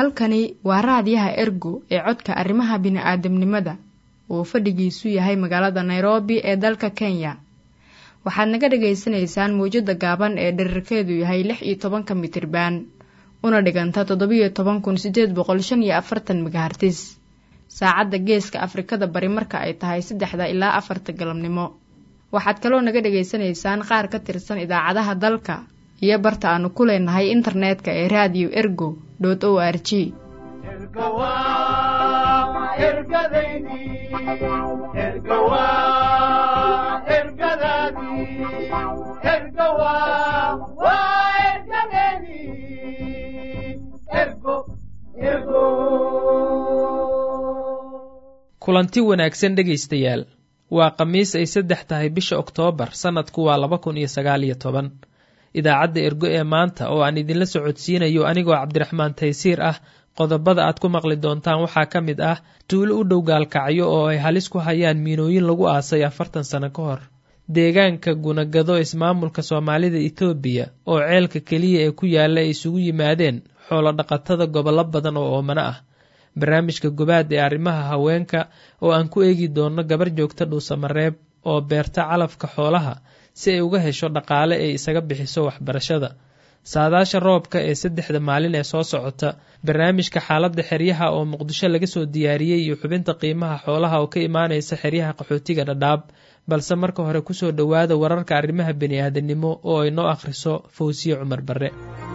halkani waa raadiyaha ergo ee codka arrimaha bini'aadamnimada uu fadhigiisu yahay magaalada nairobi ee dalka kenya waxaad naga dhagaysanaysaan mawjadda gaaban ee dherarkeedu yahay lix iyo tobanka mitriban una dhiganta toddobiyo toban kun sideed boqol shan iyo afartan megahartis saacadda geeska afrikada bari marka ay tahay saddexda ilaa afarta galabnimo waxaad kaloo naga dhagaysanaysaan qaar ka tirsan idaacadaha dalka iyo barta aanu ku leenahay internetka ee radio ergo o r g kulanti wanaagsan dhegaystayaal waa khamiis ay saddex tahay bisha oktoobar sannadku waa laba kun iyo sagaal iyo toban idaacadda ergo ee maanta oo aan idinla socodsiinayo anigoo cabdiraxmaan taysiir ah qodobada aad ku maqli doontaan waxaa ka mid ah tuulo u dhow gaalkacyo oo ay halis ku hayaan miinooyin lagu aasay afartan sano ka hor deegaanka gunagado ismaamulka soomaalida etoobiya oo ceelka keliya ee ku yaalla ay isugu yimaadeen xoolo dhaqatada gobollo badan oo oomano ah barnaamijka gobaad ee arrimaha haweenka oo aan ku eegi doonno gabar joogta dhuusamareeb oo beerta calafka xoolaha si ay uga hesho dhaqaale ay isaga bixiso waxbarashada saadaasha roobka ee saddexda maalin ee soo socota barnaamijka xaaladda xeryaha oo muqdisho laga soo diyaariyey iyo xubinta qiimaha xoolaha oo ka imaanaysa xeryaha qaxootiga dhadhaab balse marka hore kusoo dhowaada wararka arrimaha bini'aadanimo oo ay noo akhriso fawsiye cumar barre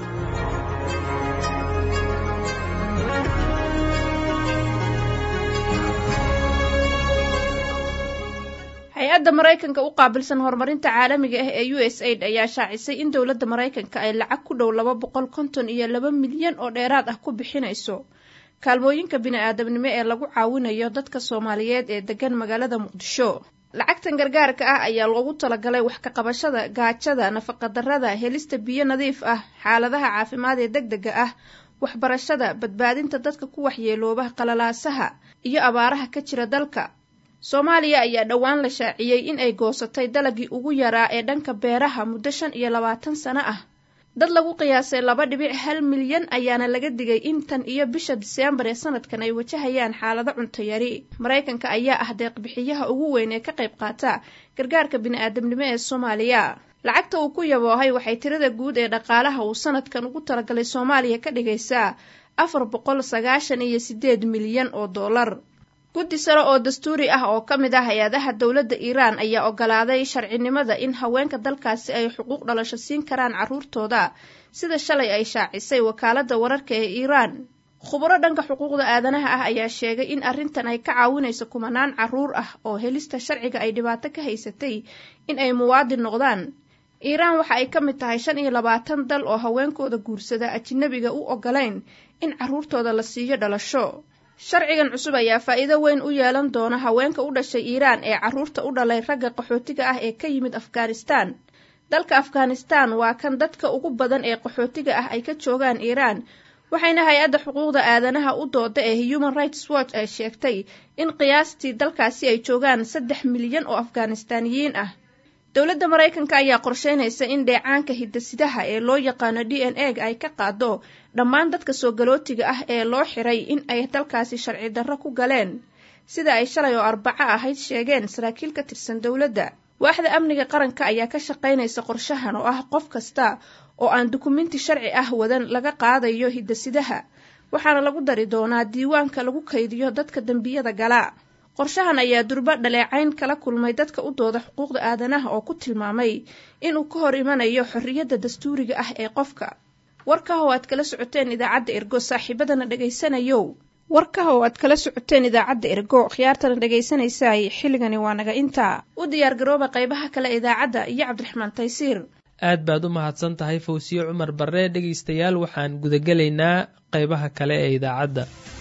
hay-adda maraykanka u qaabilsan horumarinta caalamiga ah ee u s aid ayaa shaacisay in dowladda maraykanka ay lacag ku dhow laba boqol konton iyo laba milyan oo dheeraad ah ku bixinayso kaalmooyinka bini-aadamnimo ee lagu caawinayo dadka soomaaliyeed ee degan magaalada muqdisho lacagtan gargaarka ah ayaa loogu talagalay wax ka qabashada gaajada nafaqadarrada helista biyo nadiif ah xaaladaha caafimaad ee deg dega ah waxbarashada badbaadinta dadka ku waxyeelooba qalalaasaha iyo abaaraha ka jira dalka soomaaliya ayaa dhowaan la shaaciyey in ay goosatay dalagii ugu yaraa ee dhanka beeraha muddo shan iyo labaatan sano ah dad lagu qiyaasay laba dhibic hal milyan ayaana laga digay in tan iyo bisha diseembar ee sanadkan ay wajahayaan xaalado cunto yari maraykanka ayaa ah deeqbixiyaha ugu weyn ee ka qayb qaata gargaarka bini-aadamnimo ee soomaaliya lacagta uu ku yaboohay waxay tirada guud ee dhaqaalaha uu sanadkan ugu talagalay soomaaliya ka dhigaysaa afar boqol sagaashan iyo sideed milyan oo dollar guddi sare oo dastuuri ah oo ka mid ah hay-adaha dowladda iiraan ayaa ogolaaday sharcinimada in haweenka dalkaasi ay xuquuq dhalasho siin karaan carruurtooda sida shalay ay shaacisay wakaaladda wararka ee iiraan khuburo dhanka xuquuqda aadanaha ah ayaa sheegay in arrintan ay ka caawinayso kumanaan carruur ah oo helista sharciga ay dhibaato ka haysatay in ay muwaadin noqdaan iiraan waxa ay ka mid tahay shan iyo labaatan dal oo haweenkooda guursada ajinabiga u ogolayn in carruurtooda la siiyo dhalasho sharcigan cusub ayaa faa'iido weyn u yeelan doona haweenka u dhashay iiraan ee carruurta u dhalay ragga qaxootiga ah ee ka yimid afghanistaan dalka afghanistaan waa kan dadka ugu badan ee qaxootiga ah ay ka joogaan iiraan waxayna hay-adda xuquuqda aadanaha u dooda ee human rights watch ay sheegtay in qiyaastii dalkaasi ay joogaan saddex milyan oo afghanistaaniyiin ah dowladda maraykanka ayaa qorsheynaysa in dheecaanka hidasidaha ee loo yaqaano d n a ay ka qaado dhammaan dadka soo galootiga ah ee loo xiray in ay dalkaasi sharci darro ku galeen sida ay shalay oo arbaco ahayd sheegeen saraakiil ka tirsan dowladda waaxda amniga qaranka ayaa ka shaqaynaysa qorshahan oo ah qof kasta oo aan dukumenti sharci ah wadan laga qaadayo hidasidaha waxaana lagu dari doonaa diiwaanka lagu kaydiyo dadka dembiyada gala qorshahan ayaa durba dhaleecayn kala kulmay dadka u dooda xuquuqda aadanaha oo ku tilmaamay inuu ka hor imanayo xorriyadda dastuuriga ah ee qofka warkaha oo aad kala socoteen idaacadda ergo saaxiibadana dhegaysanayow warkaha oo aad kala socoteen idaacadda ergo khiyaartana dhegaysanaysaay xilligani waa naga intaa u diyaargarooba qaybaha kale idaacadda iyo cabdiraxmaan taysiir aad baad u mahadsan tahay fawsiye cumar barre dhegaystayaal waxaan gudagelaynaa qaybaha kale ee idaacadda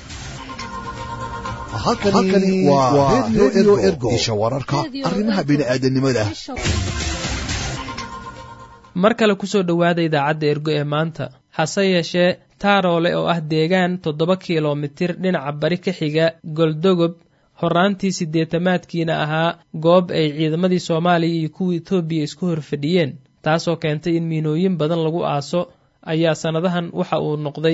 halkani waa redio ergo isha wararka arrimaha bini'aadanimada mar kale kusoo dhowaada idaacadda ergo ee maanta hase yeeshee taaroole oo ah deegaan toddoba kilomitir dhinaca bari ka xiga goldogob horaantii siddeetamaadkiina ahaa goob ay ciidamadii soomaaliya iyo kuwa etoobiya isku horfadhiyeen taasoo keentay in miinooyin badan lagu aaso ayaa sannadahan waxa uu noqday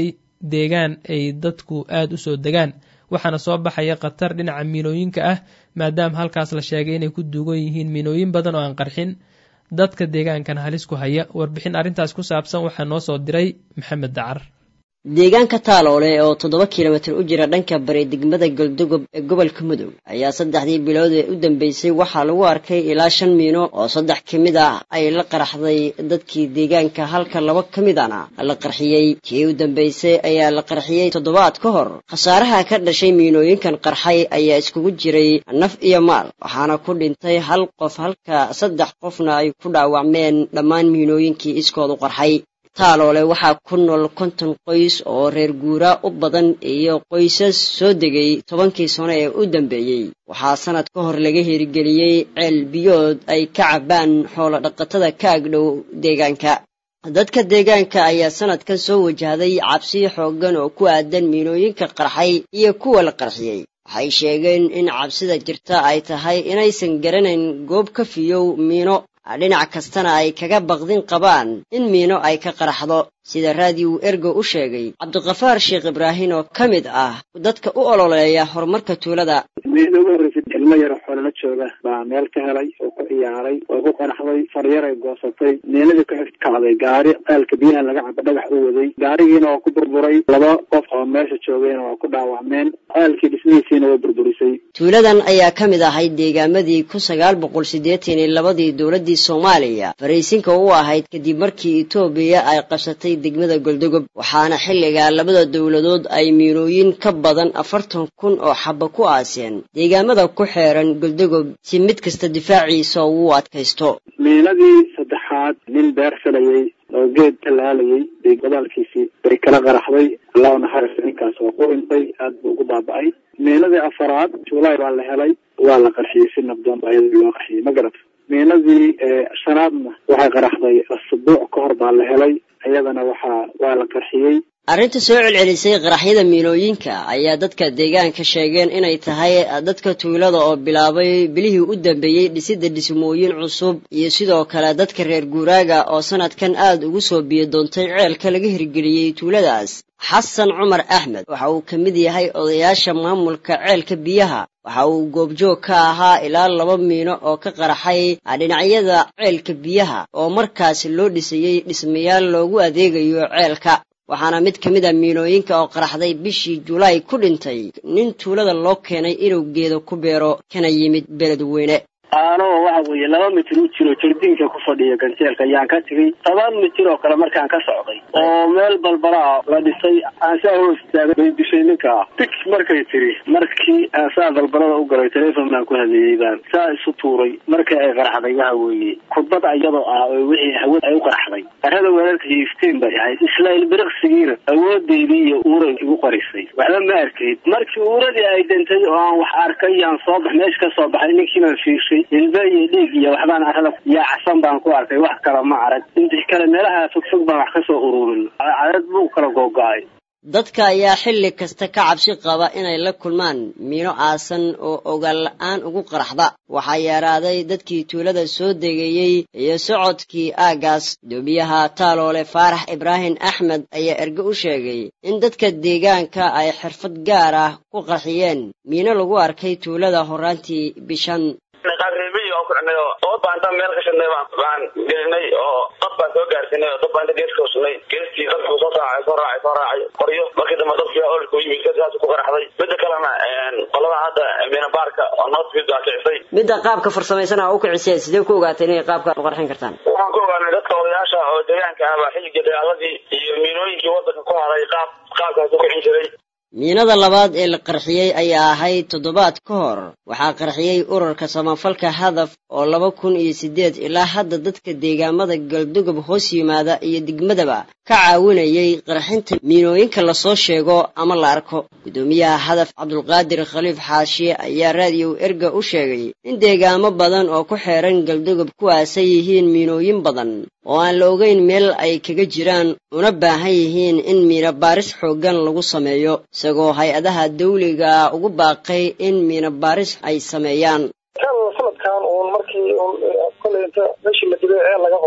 deegaan ay dadku aada u soo degaan waxaana soo baxaya khatar dhinaca miinooyinka ah maadaama halkaas la sheegay inay ku duugan yihiin miinooyin badan oo aan qarxin dadka deegaankana halis ku haya warbixin arrintaas ku saabsan waxaa noo soo diray maxamed dacar deegaanka taaloole oo toddoba kilomitir u jira dhanka bari degmada galdogob ee gobolka mudug ayaa saddexdii bilood ee u dambeysay waxaa lagu arkay ilaa shan miino oo saddex ka mid ah ay la qaraxday dadkii deegaanka halka laba ka midana la qarxiyey kii u dambeysay ayaa la qarxiyey toddobaad ka hor khasaaraha ka dhashay miinooyinkan qarxay ayaa iskugu jiray naf iyo maal waxaana ku dhintay hal qof halka saddex qofna ay ku dhaawacmeen dhammaan miinooyinkii iskoodu qarxay taaloole waxaa ku nool konton qoys oo reer guuraa u badan iyo qoysas soo degay tobankii sano ee u dambeeyey waxaa sannad ka hor laga herigeliyey ceel biyood ay ka cabbaan xoolo dhaqatada ka agdhow deegaanka dadka deegaanka ayaa sannadkan soo wajahday cabsi xooggan oo ku aadan miinooyinka qarxay iyo kuwa la qarxiyey waxay sheegeen in cabsida jirta ay tahay inaysan garanayn goob ka fiyow miino dhinac kastana ay kaga baqdin qabaan in miino ay ka qaraxdo sida raadiyo ergo u sheegay cabdiqafaar sheekh ibraahin oo ka mid ah dadka u ololeeya horumarka tuulada miida ugu horreysay ilmo yaro xoolala jooga baa meel ka helay oo ku ciyaaray oo ku qaraxday faryaray goosatay miinadii ku xigkacday gaari ceelka biyaha laga cabo dhagax u waday gaarigiina waa ku burburay laba qof oo meesha joogayna waa ku dhaawacmeen ceelkii dhismihiisiina way burburisay tuuladan ayaa ka mid ahayd deegaamadii kun sagaal boqol siddeetan iyo labadii dowladdii soomaaliya faraysinka u ahayd kadib markii etoobiya ay qabsatay degmada goldogob waxaana xilligaa labada dowladood ay miinooyin ka badan afartan kun oo xaba ku aaseen deegaamada ku xeeran goldogob si mid kasta difaaciisa uu adkaysto miinadii saddexaad nin beer filayey oo geed talaalayay bay godaalkiisii bay kala qaraxday allahu naxariista ninkaas waa ku dhintay aad buu ugu baaba-ay miinadii afaraad juulaay baa la helay waa la qarxiyey si nabdoon ba ayadii loo qarxiyey ma garata miinadii shanaadna waxay qaraxday asbuuc ka hor baa la helay iyadana waxaa waa la qarxiyey arrinta soo celcelisay qaraxyada miinooyinka ayaa dadka deegaanka sheegeen inay tahay dadka tuulada oo bilaabay bilihii u dambeeyey dhisidda dhismooyin cusub iyo sidoo kale dadka reer guuraaga oo sannadkan aad ugu soo biyo doontay ceelka laga hirgeliyey tuuladaas xasan cumar axmed waxa uu ka mid yahay odayaasha maamulka ceelka biyaha waxa uu goobjoog ka ahaa ilaa laba miino oo ka qaraxay dhinacyada ceelka biyaha oo markaasi loo dhisayey dhismayaal loogu adeegayo ceelka waxaana mid ka mid a miinooyinka oo qaraxday bishii julaay ku dhintay nin tuulada loo keenay inuu geedo ku beero kana yimid beledweyne aanoo waxa weeye laba mitir u jiro jardiinka ku fadhiya ganjeelka ayaan ka tegey toban mitir oo kale markaan ka socday oo meel balbalaa la dhisay aan saa hoos taagay bay dishay ninka dig markay tiri markii aan saa balbalada u galay telefon baan ku hadleeyey baan saa isu tuuray markii ay qaraxday waxa weeye khudbad iyadoo ah oo wixii hawad ay u qaraxday arada weerarka hiifteen bay ahayd islail biriqsigiina awoodeydii iyo uuray igu qarisay waxba ma arkayd markii uuradii ay dantay oo aan wax arkay yaan soo bax meesha ka soo baxay ninkiibaan fiirshay ilbe iyo dhiig iyo waxbaan arada yaacsan baan ku arkay wax kale ma arag intii kale meelaha fogfog baan wax ka soo ururin cadad buu kala googo-ay dadka ayaa xilli kasta ka cabsi qaba inay la kulmaan miino aasan oo ogaal la-aan ugu qaraxda waxaa yeeraaday dadkii tuulada soo degeeyey iyo socodkii aaggaas doomiyaha taaloole faarax ibraahim axmed ayaa erge u sheegay in dadka deegaanka ay xirfad gaar ah ku qarxiyeen miino lagu arkay tuulada horaantii bishan qaabreebiy oo kuxnay oo toba baanta meel ka shidnay baan gelinay oo dad baan soo gaarsinay oo dad baanta geeska husnay geeskii dadkuu soo raacay soo raacay soo raacay qoryo markii dambe dadkii olka u yimid saas ku qaraxday midda kalena qolada hadda minabaarka oo noodfid baa kicisay midda qaabka farsamaysan aa u kiciseen sidee ku ogaateen inay qaabka u qarxin kartaan waxaan ku ogaanay dadka odayaasha oo deegaanka ahbaa xilligii dagaaladii iyo miinooyinkii waddanka ku haray qaab qaabkaas u kicin jiray miinada labaad ee la qarxiyey ayaa ahayd toddobaad ka hor waxaa qarxiyey ururka samafalka hadaf oo laba kun iyo siddeed ilaa hadda dadka deegaamada galdogob hoos yimaada iyo degmadaba ka caawinayay qarxinta miinooyinka lasoo sheego ama la arko guddoomiyaha hadaf cabdulqaadir khaliif xaashiye ayaa raadiyow erga u sheegay in deegaamo badan oo ku xeeran galdogob kuwaasay yihiin miinooyin badan oo aan la ogeyn meel ay kaga jiraan una baahan yihiin in miino baaris xooggan lagu sameeyo isagoo hay-adaha dawliga ugu baaqay in miino baaris ay sameeyaan sanadkan uun markii koley inta meeshii la dilay ceel laga qoday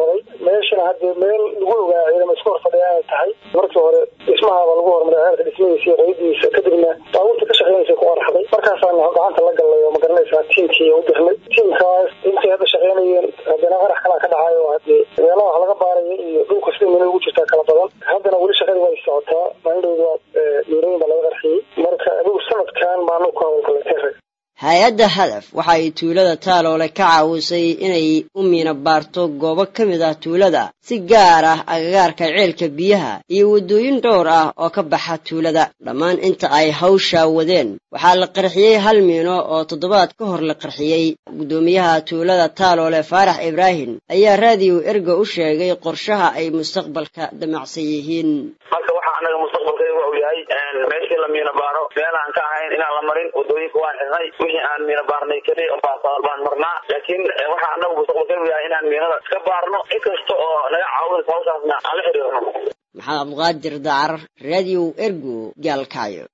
meeshana hadde meel lagu ogaa ciidama isku hor fadhiya inay tahay markii hore dhismahaaba lagu hormaray ceelka dhismihiisa iyo qoyadiisa kadibna baabuurta ka shaqeynaysa ku qaraxday markaasaan gacanta la gallay oo magaranaysaa tiimkii u dirnay tiimkaas intay hadda shaqeynayeen haddana qarax kalaa ka dhacay oo hadee meelaha wax laga baaraya iyo dhulka sida meel ugu jirtaa kala badan haddana weli shaqadii way socotaa maalindhowda miirooyin baa laga qarxiyey marka adigu sanadkan baanu ku hawlgalay hay-adda hadaf waxa ay tuulada taaloole ka caawisay inay u miina baarto goobo ka mid ah tuulada si gaar ah agagaarka ceelka biyaha iyo waddooyin dhowr ah oo ka baxa tuulada dhammaan inta ay hawshaa wadeen waxaa la qarxiyey hal miino oo toddobaad ka hor la qarxiyey guddoomiyaha tuulada taaloole faarax ibraahim ayaa raadiyo erga u sheegay qorshaha ay mustaqbalka damacsan yihiin marka waxaa anaga mustaqbalkayga uu yahay meeshii la miina baaro meel aan ka ahayn inaan la marin wadooyinka waan xirnay wixii aan miina baarnay keliya baan marnaa laakiin waxaa anagu mustaqbalkaygu yahay inaan miinada iska baarno in kasta oo naga caawinaysa hawshaasna aan la xiriirno maxamed cabduqaadir dacar radio ergo gaalkacyo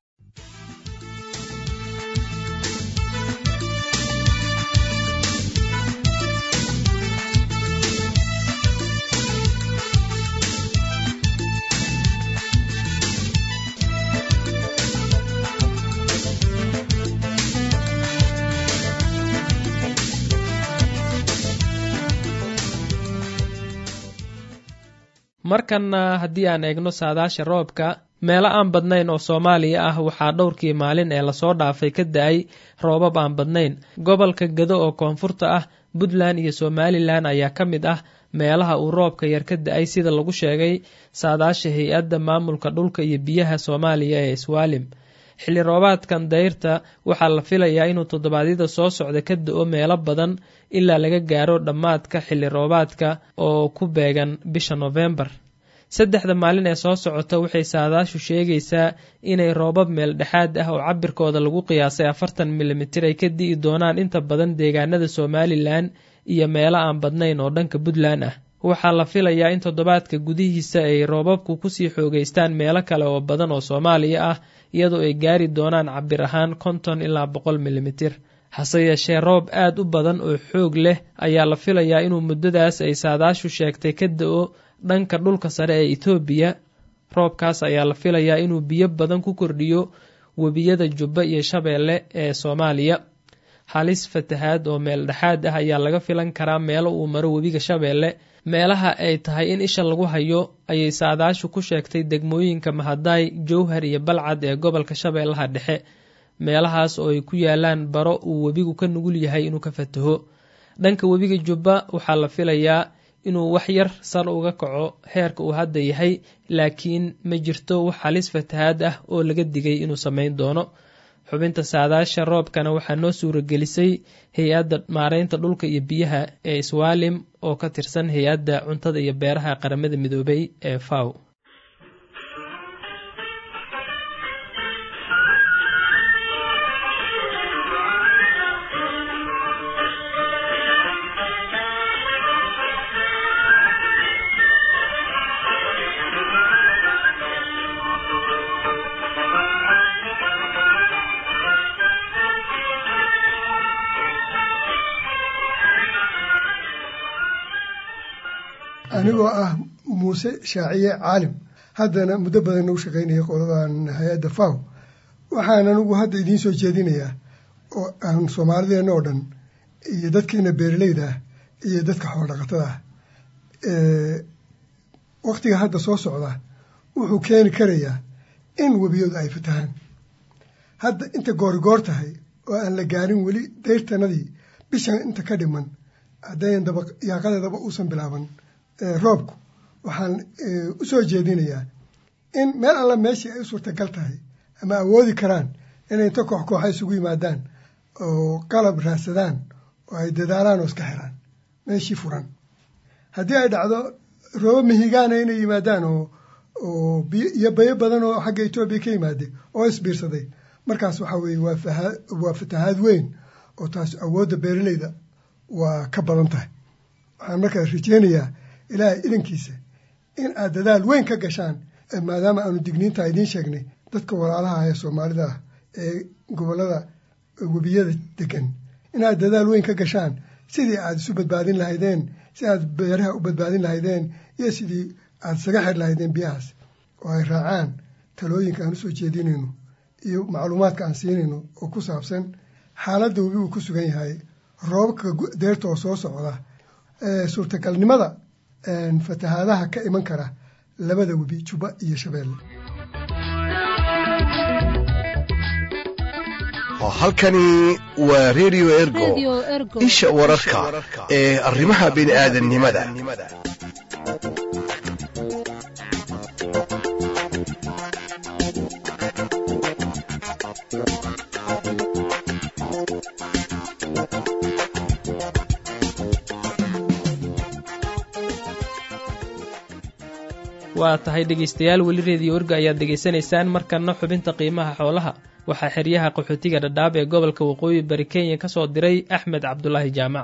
markanna haddii aan eegno saadaasha roobka meelo aan badnayn oo soomaaliya ah waxaa dhowrkii maalin ee lasoo dhaafay ka da-ay roobab aan badnayn gobolka gado oo koonfurta ah puntland iyo somalilan ayaa ka mid ah meelaha uu roobka yar ka da-ay sida lagu sheegay saadaasha hay-adda maamulka dhulka iyo biyaha soomaaliya ee iswaalim xilli roobaadkan dayrta waxaa la filayaa inuu toddobaadyada soo socda ka da-o meelo badan ilaa laga gaaro dhammaadka xilli roobaadka oo ku beegan bisha noofembar saddexda maalin ee soo socota waxay saadaashu sheegaysaa inay roobab meel dhexaad ah oo cabirkooda lagu qiyaasay afartan milimitir ay ka di'i doonaan inta badan deegaanada somalilan iyo meelo aan badnayn oo dhanka puntland ah waxaa la filayaa in toddobaadka gudihiisa ay roobabku kusii xoogeystaan meelo kale oo badan oo soomaaliya ah iyadoo ay gaari doonaan cabir ahaan konton ilaa boqol milimitir hase yeeshee roob aad u badan oo xoog leh ayaa la filayaa inuu muddadaas ay saadaashu sheegtay ka da-o dhanka dhulka sare ee etoobiya roobkaas ayaa la filayaa inuu biyo badan ku kordhiyo webiyada jubba iyo shabeelle ee soomaaliya halis fatahaad oo meel dhexaad ah ayaa laga filan karaa meelo uu maro webiga shabeelle meelaha ay tahay in isha lagu hayo ayay saadaashu ku sheegtay degmooyinka mahadaay jowhar iyo balcad ee gobolka shabeellaha dhexe meelahaas oo ay ku yaalaan baro uu webigu ka nugul yahay inuu ka fataho dhanka webiga jubba waxaa la filayaa inuu wax yar sar uga kaco heerka uu hadda yahay laakiin ma jirto wax halis fatahaad ah oo laga digay inuu samayn doono xubinta saadaasha roobkana waxaa noo suuragelisay hay-adda maareynta dhulka iyo biyaha ee iswaalim oo ka tirsan hay-adda cuntada iyo beeraha qaramada midoobay ee faw anigoo ah muuse shaaciye caalim haddana muddo badan nagu shaqaynaya qoladan hay-adda faw waxaan anigu hadda idiin soo jeedinayaa oo aan soomaalideenna oo dhan iyo dadkeena beeraleyda ah iyo dadka xoolodhaqatada ah waktiga hadda soo socda wuxuu keeni karayaa in webiyadu ay fatahaan hadda inta goorigoor tahay oo aan la gaarin weli dayrtanadii bishan inta ka dhiman haddayn daba yaaqadeedaba uusan bilaaban roobku waxaan u soo jeedinayaa in meel alla meeshii ay u suurtagal tahay ama awoodi karaan inay inta koox kooxa isugu yimaadaan oo qalab raadsadaan oo ay dadaalaan oo iska xiraan meeshii furan haddii ay dhacdo roobo mihigaana inay yimaadaan oo oo iyo bayo badan oo xagga etoobiya ka yimaade oo isbiirsaday markaas waxaa weeye waa waa fatahaad weyn oo taas awoodda beeraleyda waa ka badan tahay waxaan markaa rajeynayaa ilaahay idankiisa in aad dadaal weyn ka gashaan maadaama aanu digniinta idiin sheegnay dadka walaalaha ee soomaalida ah ee gobollada webiyada degan inaad dadaal weyn ka gashaan sidii aad isu badbaadin lahaydeen si aad beeraha u badbaadin lahaydeen iyo sidii aad isaga xir lahaydeen biyahaas oo ay raacaan talooyinka aan usoo jeedinayno iyo macluumaadka aan siinayno oo ku saabsan xaaladda webi uu ku sugan yahay roobabka deerta oo soo socda suurtagalnimada fatahaadaha ka iman kara labada webi juba iyo shabeelle halkani waa redio ergo isha wararka ee arrimaha bini'aadannimada waa tahay dhegaystayaal weli reediyo orga ayaad dhegaysanaysaan markanna xubinta qiimaha xoolaha waxaa xeryaha qaxootiga dhadhaab ee gobolka waqooyi bari kenya ka soo diray axmed cabdulaahi jaamac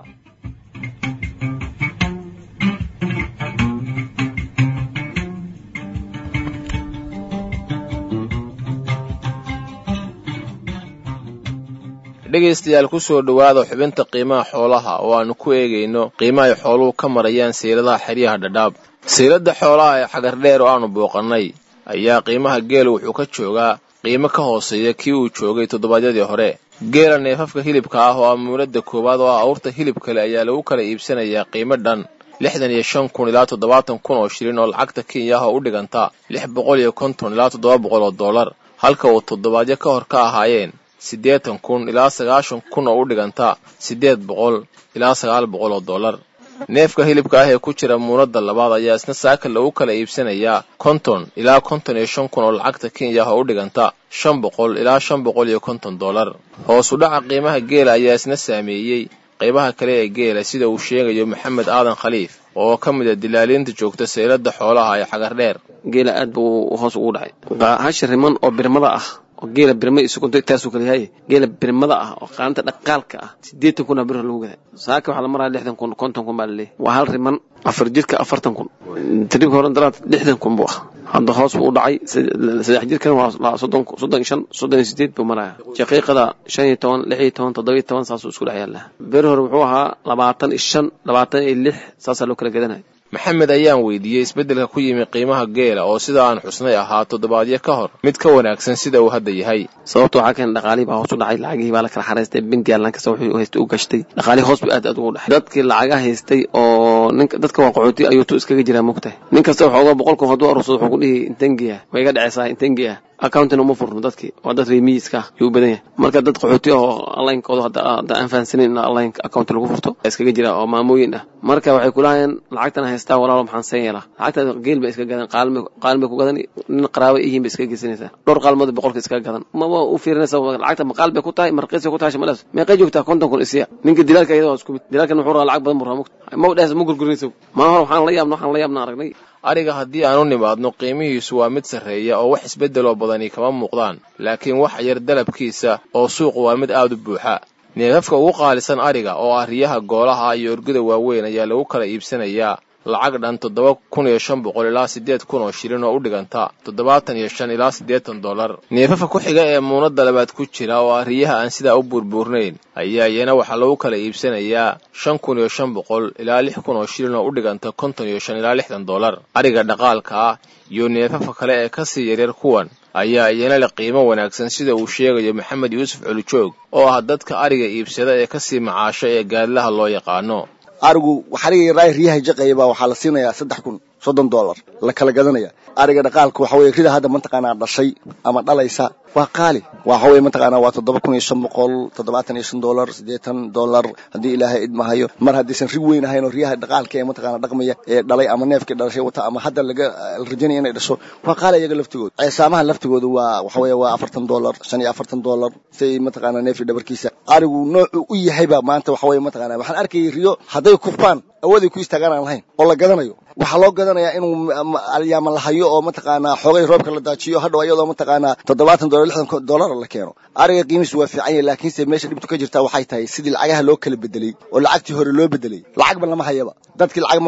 dhegaystayaal ku soo dhowaada xubinta qiimaha xoolaha oo aannu ku eegayno qiimahay xooluhu ka marayaan siiladaha xeryaha dhadhaab siilada xoolaha ee xagardheer oo aanu booqannay ayaa qiimaha geela wuxuu ka joogaa qiimo ka hooseeya kii uu joogay toddobaadyadii hore geela neefafka hilibka ah oo amuuladda koowaad oo ah awrta hilib kale ayaa lagu kala iibsanayaa qiimo dhan lixdan iyo shan kun ilaa toddobaatan kun oo shilin oo lacagta kenya ah oo u dhiganta lix boqol iyo konton ilaa toddoba boqol oo dollar halka uu toddobaadyo ka hor ka ahaayeen siddeetan kun ilaa sagaashan kun oo u dhiganta siddeed boqol ilaa sagaal boqol oo dollar neefka hilibka ah ee ku jira muunadda labaad ayaa isna saaka lagu kala iibsanayaa konton ilaa konton iyo shan kun oo lacagta kenya ah oo u dhiganta shan boqol ilaa shan boqol iyo konton dollar hoos u dhaca qiimaha geela ayaa isna saameeyey qaybaha kale ee geela sida uu sheegayo maxamed aadan khaliif oo ka mid a dilaaliinta joogta saylada xoolaha ee xagardheer geela aad buu hoos ugu dhacay hashi riman oo birmada ah oo geela birma isugunta taasuu kala yahay geela birmada ah oo qaanta dhaqaalka ah siddeetan kun aa bir lagu gaday saaka waxaa la maraya lixdan kun konton kun baa laleeyahy waa hal riman afar jidka afartan kun tariibka horan dalaad lixdan kun buu ah hadda hoos buu u dhacay saddex jirkan waa soddon soddon shan soddon iyo sideed buu maraya shaqiiqada shan iyo toban lix iyo toban toddoba iyo toban saasuu isku dhex yaallaa beri hore wuxuu ahaa labaatan iyo shan labaatan iyo lix saasaa loo kala gadanaya maxamed ayaan weydiiyey isbeddelka ku yimi qiimaha geela oo sida aan xusnay ahaa toddobaadyo ka hor mid ka wanaagsan sida uu hadda yahay sababta waxaa keena dhaqaalihii baa hoos u dhacay lacagihii baa la kala xaraystay bengiga lankasta wuxuu haystay u gashtay dhaqaalihii hoos buu aad aad ugu dhacay dadkii lacaga haystay oo ninka dadka waa qaxooti ayuu tu iskaga jiraa mogtahay nin kasta waxooga boqol kun hadduu arursado wuxuu ku dhihi intengiya way iga dhacaysaa intengiya accountin uma furno dadkii waa dad remiiska ah yuu badan yahay marka dad qaxooti oo onlinekooda hadda aan fahansanin in online account lagu furto iskaga jira oo maamooyin ah marka waxay kulahayeen lacagtan haystaa walaalo maxaan seen yeelaa lacagta geel bay iska gadan qaalin bay ku gadan nin qaraabo ihiin bay iskaga geysanaysaa dhowr qaalmood boqolka iskaga gadan mama u fiirinaysa lacagta maqaal bay ku tahay marqiisay ku tahay shamalas meeqay joogtaa konton kun isiya ninka dilaalka iyada waa isku mid dilaalkan wuxuu rabaa lacag badan buu rabaa ma u dhehaysa ma gurgurinaysa maa hore waxaan la yaabna waxaan la yaabna aragnay ariga haddii aan u nimaadno qiimihiisu waa mid sarreeya oo wax isbeddeloo badani kama muuqdaan laakiin wax yar dalabkiisa oo suuqu waa mid aad u buuxa neefafka ugu qaalisan ariga oo ah riyaha goolaha iyo orgada waaweyn ayaa lagu kala iibsanayaa lacag dhan toddoba kun iyo shan boqol ilaa siddeed kun oo shilin oo u dhiganta toddobaatan iyo shan ilaa siddeetan dollar neefafka ku xiga ee muunadda labaad ku jira oo ah riyaha aan sidaa u buurbuurnayn ayaa iyana waxaa lagu kala iibsanayaa shan kun iyo shan boqol ilaa lix kun oo shilin oo u dhiganta konton iyo shan ilaa lixdan dollar ariga dhaqaalka ah iyo neefafka kale ee ka sii yaryar kuwan ayaa iyana leh qiimo wanaagsan sida uu sheegayo maxamed yuusuf colijoog oo ah dadka ariga iibsada ee ka sii macaasho ee gaadlaha loo yaqaano arigu xariga raay riyaha jaqaya baa waxaa la siinayaa saddex kun soddon dollar la kala gadanaya ariga dhaqaalka waxa weye rida hadda mataqaanaa dhashay ama dhalaysa waa qaali waxa weye mataqaanaa waa toddoba kun iyo shan boqol toddobaatan iyo shan dollar siddeetan dollar haddii ilaahay idmahayo mar haddaysan rig weyn ahayn oo riyaha dhaqaalka ee mataqaanaa dhaqmaya ee dhalay ama neefkii dhalashay wata ama hadda laga la rajanaya inay dhasho waa qaali iyaga laftigooda ceesaamaha laftigooda waa waxa weye waa afartan dollar shan iyo afartan dollar say mataqaanaa neefkii dhabarkiisa arigu noocu u yahayba maanta waxa weye mataqaanaa waxaan arkayay riyo hadday kufaan awooday ku istaagaan aan lahayn oo la gadanayo waxaa loo gadanayaa inuu alyaama la hayo oo mataqaanaa xoogay roobka la daajiyo hadhow iyadoo mataqaanaa toddobaatan dollar lixdan dollar la keeno ariga qiimihiisu waa fiican yahay laakiinse meesha dhibtu ka jirta waxay tahay sidii lacagaha loo kala bedelay oo lacagtii hore loo bedelay lacagba lama hayaba dadkii lacag ma wataan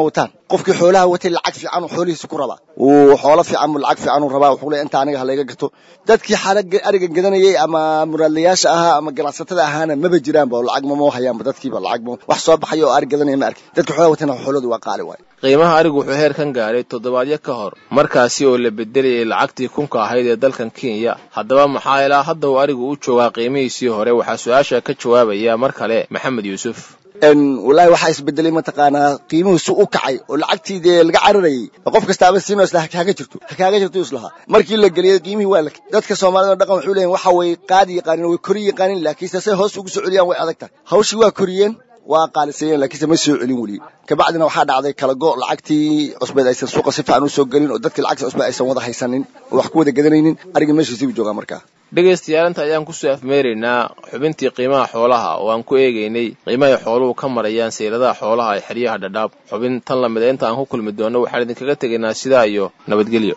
qofkii xoolaha watay lacag fiican uu xoolihiisa ku rabaa uu xoolo fiican buu lacag fiican uu rabaa wuxuu leeyahay inta aniga halayga gato dadkii xala ariga gadanayay ama muraadlayaasha ahaa ama ganacsatada ahaana maba jiraanba oo lacag mama hayaanba dadkiiba lacag wax soo baxaya oo ari gadanaya ma arkin dadkii xoolaha watayna xooladu waa qaali waaye qiimaha arigu wuxuu heer kan gaadhay toddobaadyo ka hor markaasi oo la bedelayay lacagtii kunka ahayd ee dalkan kenya haddaba maxaa ilaa hadda uu arigu u joogaa qiimihiisii hore waxaa su-aasha ka jawaabaya mar kale maxamed yuusuf wallaahi waxaa isbedelay mataqaanaa qiimihiisu u kacay oo lacagtii dee laga cararayay qof kastaaba siinoo isla hakaaga jirto hakaaga jirto islahaa markii la geliyay qiimihii waa la dadka soomaalida dhaqan wuxuu leeyahay waxa way qaadi yaqaanin way kori yaqaanin laakiinse say hoos ugu soo celiyaan way adag tahay hawshii waa koriyeen waa qaaliseeyeen laakiinse ma soo celin weli kabacdina waxaa dhacday kala go lacagtii cusbeed aysan suuqa si fiican u soo gelin oo dadkii lacagta cusbeed aysan wada haysanin oo wax ku wada gadanaynin arigii meeshiisii buu joogaa markaa dhegaystayaal inta ayaan kusoo afmeeraynaa xubintii qiimaha xoolaha oo aan ku eegaynay qiimahay xooluhu ka marayaan sayradaha xoolaha ee xeryaha dhadhaab xubin tan lamida inta aan ku kulmi doonno waxaan idinkaga tegaynaa sidaa iyo nabadgelyo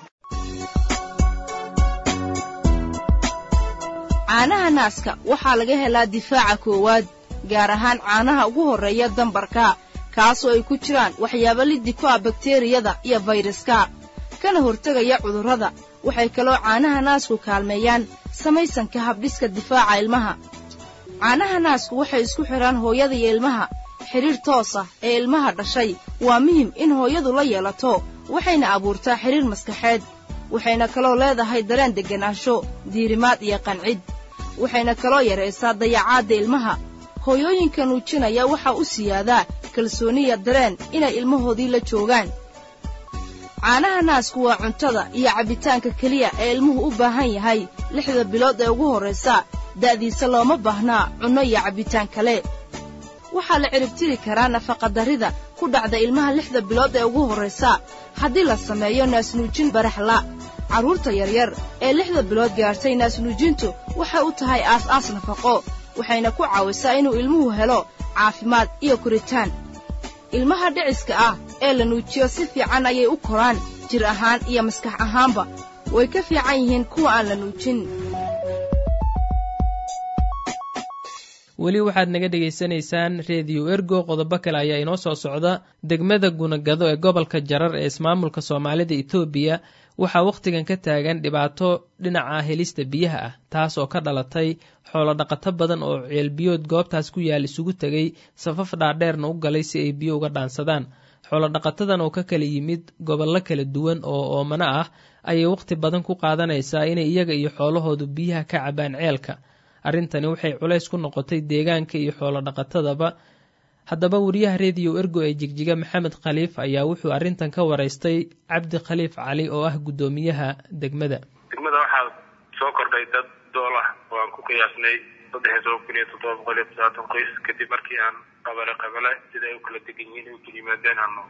caanaha naaska waxaa laga helaa difaaca koowaad gaar ahaan caanaha ugu horreeya dambarka kaasoo ay ku jiraan waxyaabo liddi ku ah bakteriyada iyo fayraska kana hortegaya cudurrada waxay kaloo caanaha naasku kaalmeeyaan samaysanka habdhiska difaaca ilmaha caanaha naasku waxay isku xidhaan hooyada iyo ilmaha xidhiir toos ah ee ilmaha dhashay waa muhim in hooyadu la yeelato waxayna abuurtaa xidhiir maskaxeed waxayna kaloo leedahay dareen degganaansho diirimaad iyo qancid waxayna kaloo yaraysaa dayacaadda ilmaha hooyooyinka nuujinaya waxaa u siyaadaa kalsooniya dareen inay ilmahoodii la joogaan caanaha naasku waa cuntada iyo cabbitaanka keliya ee ilmuhu u baahan yahay lixda bilood ee ugu horraysa da'diisa looma baahnaa cunno iyo cabbitaan kale waxaa la ciribtiri karaa nafaqadarrida ku dhacda ilmaha lixda bilood ee ugu horraysa haddii la sameeyo naasnuujin baraxla carruurta yaryar ee lixda bilood gaartay naasnuujintu waxay u tahay aas-aas nafaqo waxayna ku caawisaa inuu ilmuhu helo caafimaad iyo koritaan ilmaha dhiciska ah ee la nuujiyo si fiican ayay u koraan jir ahaan iyo maskax ahaanba way ka fiican yihiin kuwa aan la nuujin weli waxaad naga dhegaysanaysaan rediyo ergo qodobo kale ayaa inoo soo socda degmada gunagado ee gobolka jarar ee ismaamulka soomaalida etoobiya waxaa wakhtigan ka taagan dhibaato dhinaca helista biyaha ah taas oo ka dhalatay xoolo dhaqato badan oo ceelbiyood goobtaas ku yaal isugu tegay safaf dhaadheerna u galay si ay biyo uga dhaansadaan xoolo dhaqatadan oo ka kala yimid gobollo kala duwan oo oomano ah ayay wakhti badan ku qaadanaysaa inay iyaga iyo xoolahoodu biyaha ka cabaan ceelka arrintani waxay culays ku noqotay deegaanka iyo xoolo dhaqatadaba haddaba wariyaha rediyo ergo ee jigjiga maxamed khaliif ayaa wuxuu arrintan ka waraystay cabdi khaliif cali oo ah guddoomiyaha degmada degmada waxaa soo kordhay dad dool ah oo aan ku qiyaasnay saddex iyo toban kun iyo toddoba boqol iyo todobaatan qoys kadib markii aan qabale qabale sida ay u kala degan yihiin ay u kala yimaadeen aanu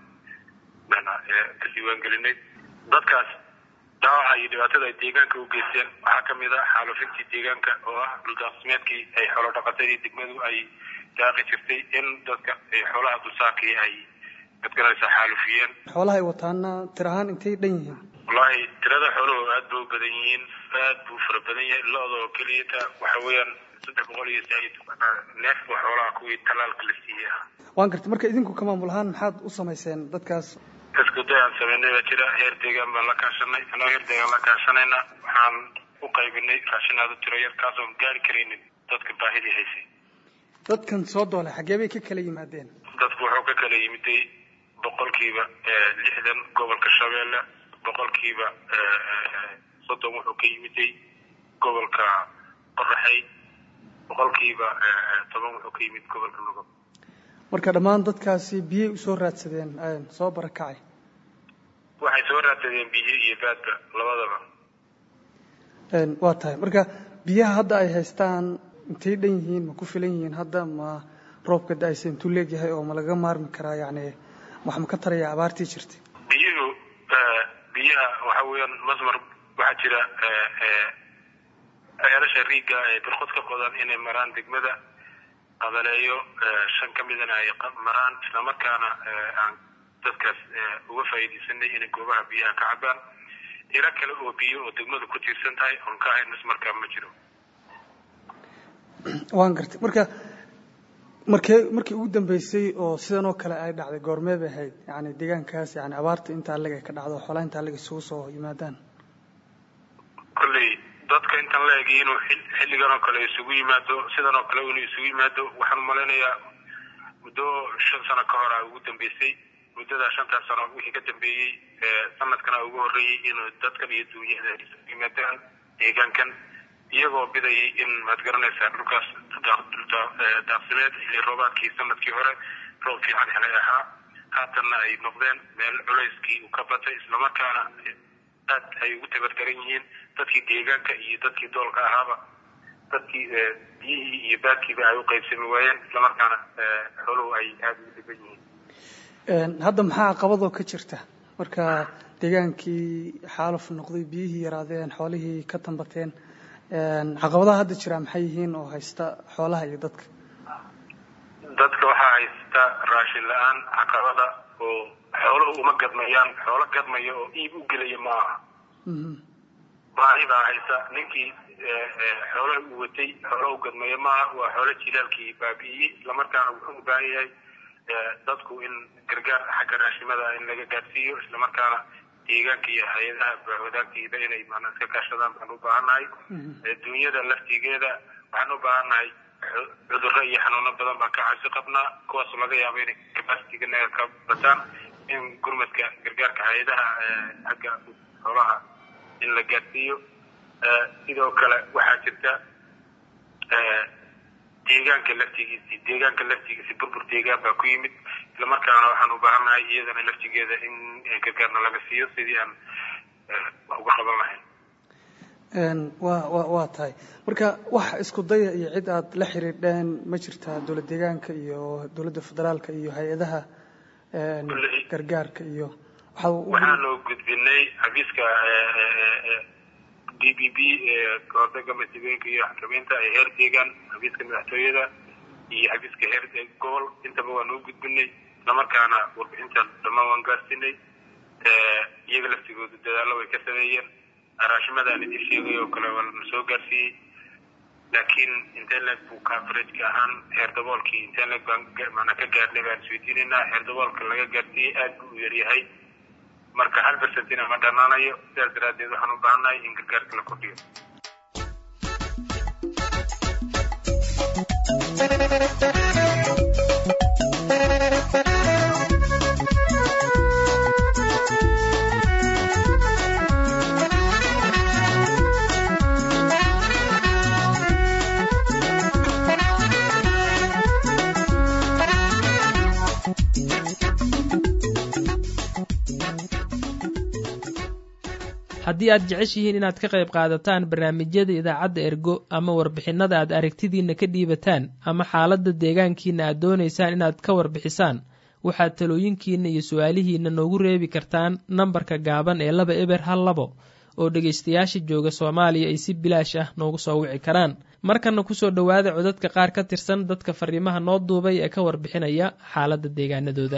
ka diiwaangelinay dadkaas dhaawaca iyo dhibaatada ay deegaanka u geysteen waxaa ka mid ah xaalufintii deegaanka oo ah dhuldaaqsimeedkii ay xoolo dhaqatadii degmadu ay daaqi jirtay in dadka xoolaha dulsaarkii ay dadkanaysa xaalufiyeen xoolaha ay wataana tir ahaan intay dhan yihiin wallaahi tirada xooluhu aad ba u badan yihiin aad buu fara badan yahay lo-da oo keliyata waxa weeyaan saddex boqol iyo said neefba xoolaha kuwii talaalka la siiyey ah waan gartay marka idinku ka maamul ahaan maxaad u samayseen dadkaas isku day aan samaynay baa jira heer deegaan baan la kaashanay anoo heer deegaan la kaashanayna waxaan u qaybinay raashin aad u tiro yar kaasoon gaari karaynin dadka baahidii haysay dadkan soo doolay xaggee bay ka kala yimaadeen dadku wuxuu ka kala yimiday boqolkiiba lixdan gobolka shabeelle boqolkiiba soddon wuxuu ka yimiday gobolka qoraxey boqolkiiba toban wuxuu ka yimid gobolka nugob marka dhammaan dadkaasi biyay usoo raadsadeen soo barakacay waxay soo raadsadeen biyo iyo baadba labadaba waa tahay marka biyaha hadda ay haystaan intay dhan yihiin ma ku filan yihiin hadda ma roobka da-aysa intuu leegyahay oo ma laga maarmi karaa yacni wax ma ka taraya abaartii jirtay biyuhu biyaha waxa weeyaan masmar waxaa jira ceelasha riiga ee birqod ka qodan inay maraan degmada qabaleeyo shan ka midana ay maraan islamarkaana aan dadkaas uga faa'iidaysanay inay goobaha biyaha ka cabaan ilo kale oo biyo oo degmadu ku tiirsan tahay oon ka ahayn ismarkaa ma jiro waan gartay marka markee markii ugu dambeysay oo sidan oo kale ay dhacday goormee bay ahayd yani deegaankaas yani abaarta intaa leg ay ka dhacdo xoolaa intaa leg isugu soo yimaadaan kolley dadka intaan la egay inuu xilligan oo kale isugu yimaado sidan oo kale inuu isugu yimaado waxaan umalaynayaa muddo shan sano ka hor a ugu dambeysay muddadaa shantaas sano wixii ka dambeeyey sanadkana ugu horreeyey inuu dadkan iyo duunyada isugu yimaadaan deegaankan iyagoo bidayay in maad garanaysaa dhulkaas daaqsimeed xilli roobaadkii sanadkii hore roob fiican helay ahaa haatanna ay noqdeen meel culayskii uu ka batay islamarkaana aad ay ugu tabardaran yihiin dadkii deegaanka iyo dadkii doolka ahaaba dadkii biyihii iyo baadkiiba ay u qaybsami waayeen islamarkaana xooluhu ay aada ugu dhiban yihiin hadda maxaa caqabadoo ka jirta marka deegaankii xaaluf noqday biyihii yaraadeen xoolihii ka tambateen caqabadaha hadda jira maxay yihiin oo haysta xoolaha iyo dadka dadka waxaa haysta raashin la-aan caqabada oo xooluhu uma gadmayaan xoolo gadmaya oo iib u gelaya ma aha baahi baa haysa ninkii xoolaha uu watay xoolo u gadmaya maaha waa xoolo jilaalkii baabi'iyey islamarkaana wuxuu u baahan yahay dadku in gargaar xagga raashimada in laga gaadsiiyo islamarkaana deegaanka iyo hay-adaha wadaagtiida inay maana iska kaashadaan baan u baahannahay dunyada laftigeeda waxaan u baahannahay cudurro iyo xanuuno badan baan ka cabsi qabnaa kuwaas laga yaabo inay capacitiga naga ka bataan in gurmadka gargaarka hay-adaha xagga xoolaha in la gaadsiiyo sidoo kale waxaa jirta deegaanka laftigiisi deegaanka laftigiisi burbur deegaan baa ku yimid islamarkaana waxaan u baahannahay iyadana laftigeeda in gargaarna laga siiyo sidii aan uga qaban lahayn wa wa waa tahay marka wax isku daya iyo cid aad la xiriidheen ma jirtaa dowlad deegaanka iyo dowladda federaalka iyo hay-adaha gargaarka iyo waxaanu gudbinay xafiiska d b b kahortaga masiibooyinka iyo xakameynta ee heer deegaan xafiiska madaxtooyada iyo xafiiska heer gobol intaba waanu u gudbinay islamarkaana warbixinta dhammaan waan gaarsiinay iyaga laftigooda dadaallo way ka sameeyeen raashimadaan idin sheegay oo kale waa lana soo gaarsiiyey laakiin internet buu coverageka ahaan heer daboolkii internet baan maanaa ka gaarnay baan isweydiinaynaa heer daboolka laga gaarsiiyey aad buu u yaryahay marka hal bercentina ma dhanaanayo sidaas daraaddeed waxaan u baahannahay in gargaarka la kordhiyo haddii aad jeceshihiin inaad ka qayb qaadataan barnaamijyada idaacadda ergo ama warbixinnada aad aragtidiinna ka dhiibataan ama xaaladda deegaankiinna aad doonaysaan inaad ka warbixisaan waxaad talooyinkiinna iyo su-aalihiinna noogu reebi kartaan nambarka gaaban ee laba eber hal labo oo dhegaystayaasha jooga soomaaliya ay si bilaash ah noogu soo wici karaan markanna kusoo dhowaada codadka qaar ka tirsan dadka fariimaha noo duubay ee ka warbixinaya xaaladda deegaanadooda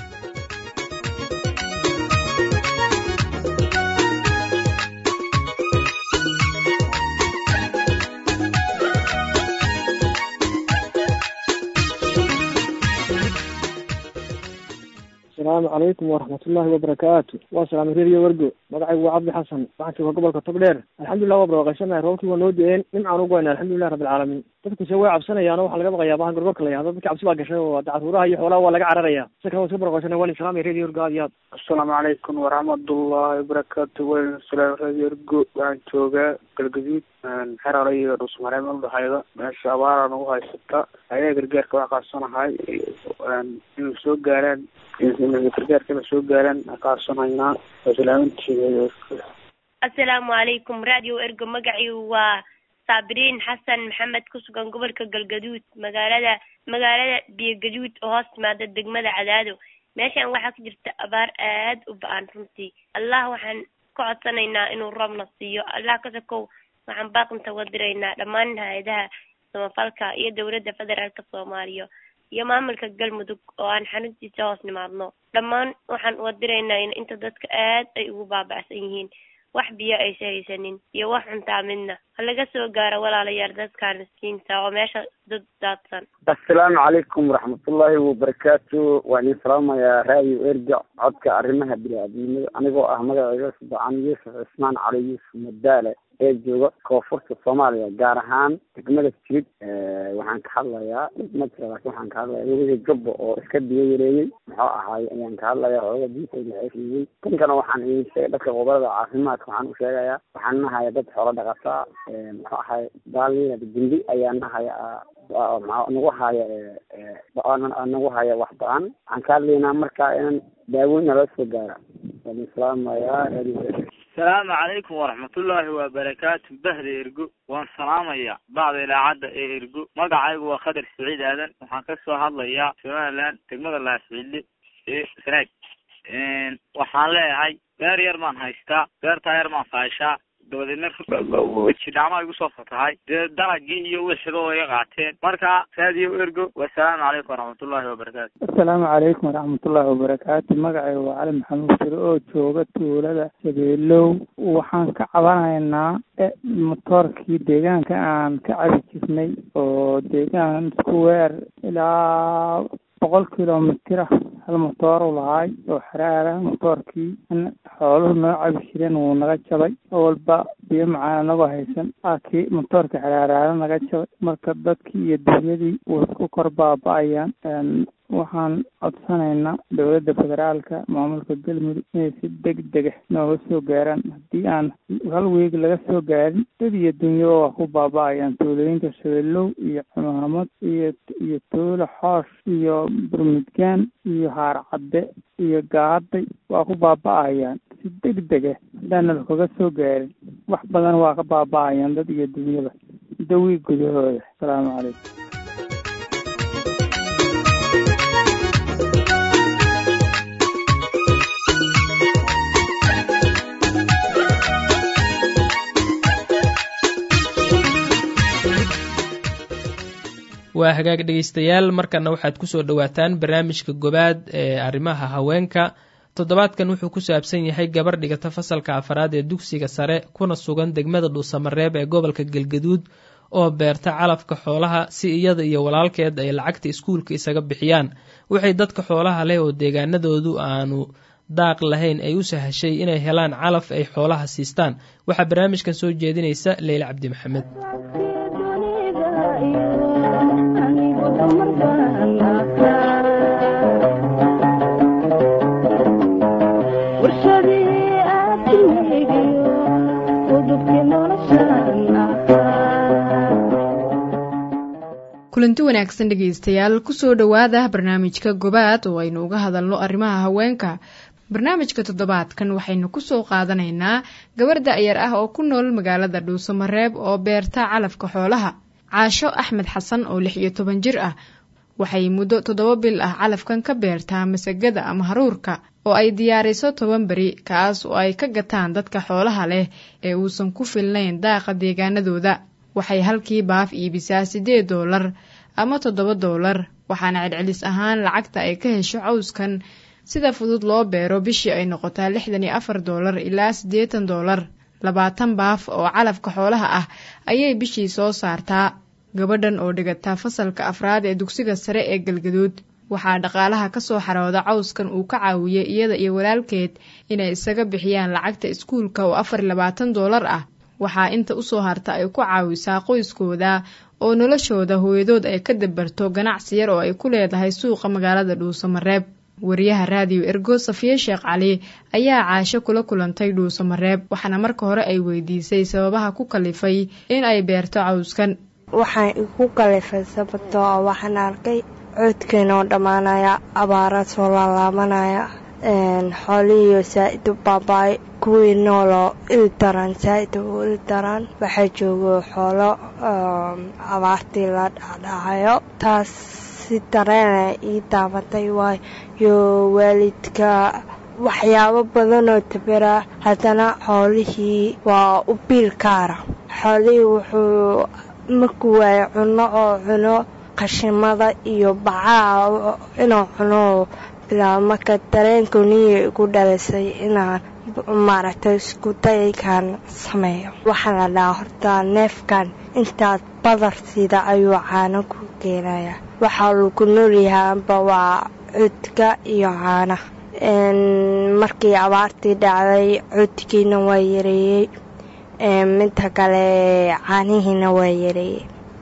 asalaamu calaykum waraxmatullaahi wabarakaatu waa salaamay reeriyo wergo magacaygu waa cabdi xasan waxaan jooga gobolka togdheer alxamdulilah waa barwaaqaysanahay roobkii waa noo de-een nimcaan ugu wayna alxamdulilah rabbilcaalamiin dadkuse way cabsanayaan oo waxaa laga baqayaa bahan gorgorka la yahdo dadka cabsi baa gashay oo dacaruuraha iyo xoolaha waa laga cararaya si kale waa iska barwaaqaysana waan salaamay reeriyo wergo aad iyo aad asalaamu calaykum waraxmatullaahi wabarakaatu wel salaam reeriyo wergo waxaan joogaa galgaduud xerale iyo dhusmareem udhaxayda meesha abaara nagu haysata ayaga gargaarka wax qaadsanahay in soo gaaraan gargaarka ina soo gaaraan qaadsanhaynaa salaamantiina asalaamu calaykum radio ergo magaciigu waa saabiriin xasan maxamed ku sugan gobolka galgaduud magaalada magaalada biyogaduud oo hoos timaada degmada cadaado meeshan waxaa ka jirta abaar aad u ba-an runtii allah waxaan ka codsanaynaa inuu roobna siiyo allah ka sokow waxaan baaqinta uga diraynaa dhammaan hay-adaha samafalka iyo dowladda federaalka soomaaliya iyo maamulka galmudug oo aan xaruntiisa hoos nimaadno dhammaan waxaan uga diraynaa in inta dadka aad ay ugu baaba'san yihiin wax biyo aysa haysanin iyo wax cuntaa midna ha laga soo gaaro walaalayaal dadkan miskiinta oo meesha dad daadsan assalaamu calaykum waraxmatullaahi wabarakaatu waan idin salaamayaa raadio erga codka arrimaha bini-aadamnimada anigoo ah magacayga subacan yuusuf cismaan cali yuusuf madaale ee jooga koonfurta soomaaliya gaar ahaan degmada jilid waxaan ka hadlayaa ma jira laakiin waxaan ka hadlayaa weligii gabbo oo iska biyo yareeyey muxuu ahaay ayaan ka hadlayaa hooga diinta ilaxiriyey tankana waxaan idin sheegay dadka gobolada caafimaadka waxaan u sheegayaa waxaan nahaya dad xoolo dhaqataa muxuu ahaay baaliya gindi ayaa nahaya nagu haya nagu haya wax ba-an waxaan ka hadlaynaa marka inaan daaweyn nala soo gaara waan islaamayaa asalaamu calaykum waraxmatullaahi wabarakaatu bahda ergo waan salaamayaa bacda ilaacadda ee ergo magacaygu waa khadar siciid aadan waxaan ka soo hadlayaa somaliland degmada laascille ee sanaag waxaan leeyahay beer yar baan haystaa beertaa yar baan faashaa dabadeedna jidhacma igu soo fatahay dee dalagii iyo wixiba way iga qaateen marka raadiyo ergo wasalaamu calaykum waraxmatullaahi wabarakaatu assalaamu calaykum waraxmatullaahi wabarakaatu magacayga waa cali maxamuud sire oo jooga tuulada shabeelow waxaan ka cabanaynaa motoorkii deegaanka aan ka cabi jirnay oo deegaan isku weer ilaa boqol kilomitr ah hal motooru lahaay oo xaraara motoorkii xooluhu noo cabi jireen wuu naga jabay walba biyo macaan anagoo haysan akii motoorka xaraaraara naga jabay marka dadkii iyo dunyadii way isku kor baaba-ayaan waxaan codsanaynaa dowladda federaalka maamulka galmudug inay si deg dega nooga soo gaaraan haddii aan hal weeg laga soo gaarin dad iyo dunyaba waa ku baaba-ayaan tuulooyinka shabeelow iyo cumaamad iyo iyo tuulo xoosh iyo burmudgaan iyo haarcadde iyo gaaday waa ku baaba-ayaan si deg dega haddaana lakaga soo gaarin wax badan waa ka baaba-ayaan dad iyo dunyaba dawi gudahooda asalaamu calaykum waa hagaag dhegaystayaal markana waxaad kusoo dhowaataan barnaamijka gobaad ee arrimaha haweenka toddobaadkan wuxuu ku saabsan yahay gabar dhigata fasalka afaraad ee dugsiga sare kuna sugan degmada dhuusamareeb ee gobolka galgaduud oo beerta calafka xoolaha si iyada iyo walaalkeed ay lacagta iskuulka isaga bixiyaan waxay dadka xoolaha leh oo deegaanadoodu aanu daaq lahayn ay u sahashay inay helaan calaf ay xoolaha siistaan waxaa barnaamijkan soo jeedinaysa leyle cabdi maxamed kulanti wanaagsan dhegaystayaal kusoo dhowaada barnaamijka gobaad oo aynu uga hadalno arrimaha haweenka barnaamijka toddobaadkan waxaynu kusoo qaadanaynaa gabar da-yar ah oo ku nool magaalada dhuusamareeb oo beerta calafka xoolaha caasho axmed xasan oo lix iyo toban jir ah waxay muddo toddoba bil ah calafkan ka beertaa masagada ama haruurka oo ay diyaariso toban beri kaas oo ay ka gataan dadka xoolaha leh ee uusan ku filnayn daaqa deegaanadooda waxay halkii baaf iibisaa siddeed doolar ama toddoba doolar waxaana celcelis ahaan lacagta ay ka hesho cawskan sida fudud loo beero bishii ay noqotaa lixdan iyo afar doolar ilaa siddeetan doolar labaatan baaf oo calafka xoolaha ah ayay bishii soo saartaa gabadhan oo dhigataa fasalka afraad ee dugsiga sare ee galgaduud waxaa dhaqaalaha ka soo xarooda cawskan uu ka caawiyey iyada iyo walaalkeed inay isaga bixiyaan lacagta iskuulka oo afar iyo labaatan doolar ah waxaa inta usoo harta ay ku caawisaa qoyskooda oo noloshooda hooyadood ay ka dabarto ganacsi yar oo ay ku leedahay suuqa magaalada dhuusamareeb wariyaha raadiyo ergo safiye sheekh cali ayaa caasho kula kulantay dhuusamareeb waxaana marka hore ay weydiisay sababaha ku kalifay in ay beerto cawskan waxaan igu kalifay sababtoo ah waxaan arkay coodkeena oo dhammaanaya abaara soo laalaabanaya xoolihiiyo saa-id u baabaay kuwii nooloo il daran saa-id u il daran waxaa joogo xoolo abaartii la dhacdhacayo taas si dareena ii daabatay waayo waalidka waxyaabo badanoo tabera haddana xoolihii waa u biil kaara xoolihii wuxuu markuu waayo cunno oo cuno qashimada iyo bacaha inuu cuno bilaabo marka dareenku niya igu dhalisay inaan maaragtay isku daykan sameeyo waxaa la dhahaa horta neefkan intaad badar sida ayuu caano ku keenayaa waxaa lagu noolyahaanba waa cudka iyo caana markii abaartii dhacday cudkiina waa yareeyey midta kale caanihiina waa yareeyey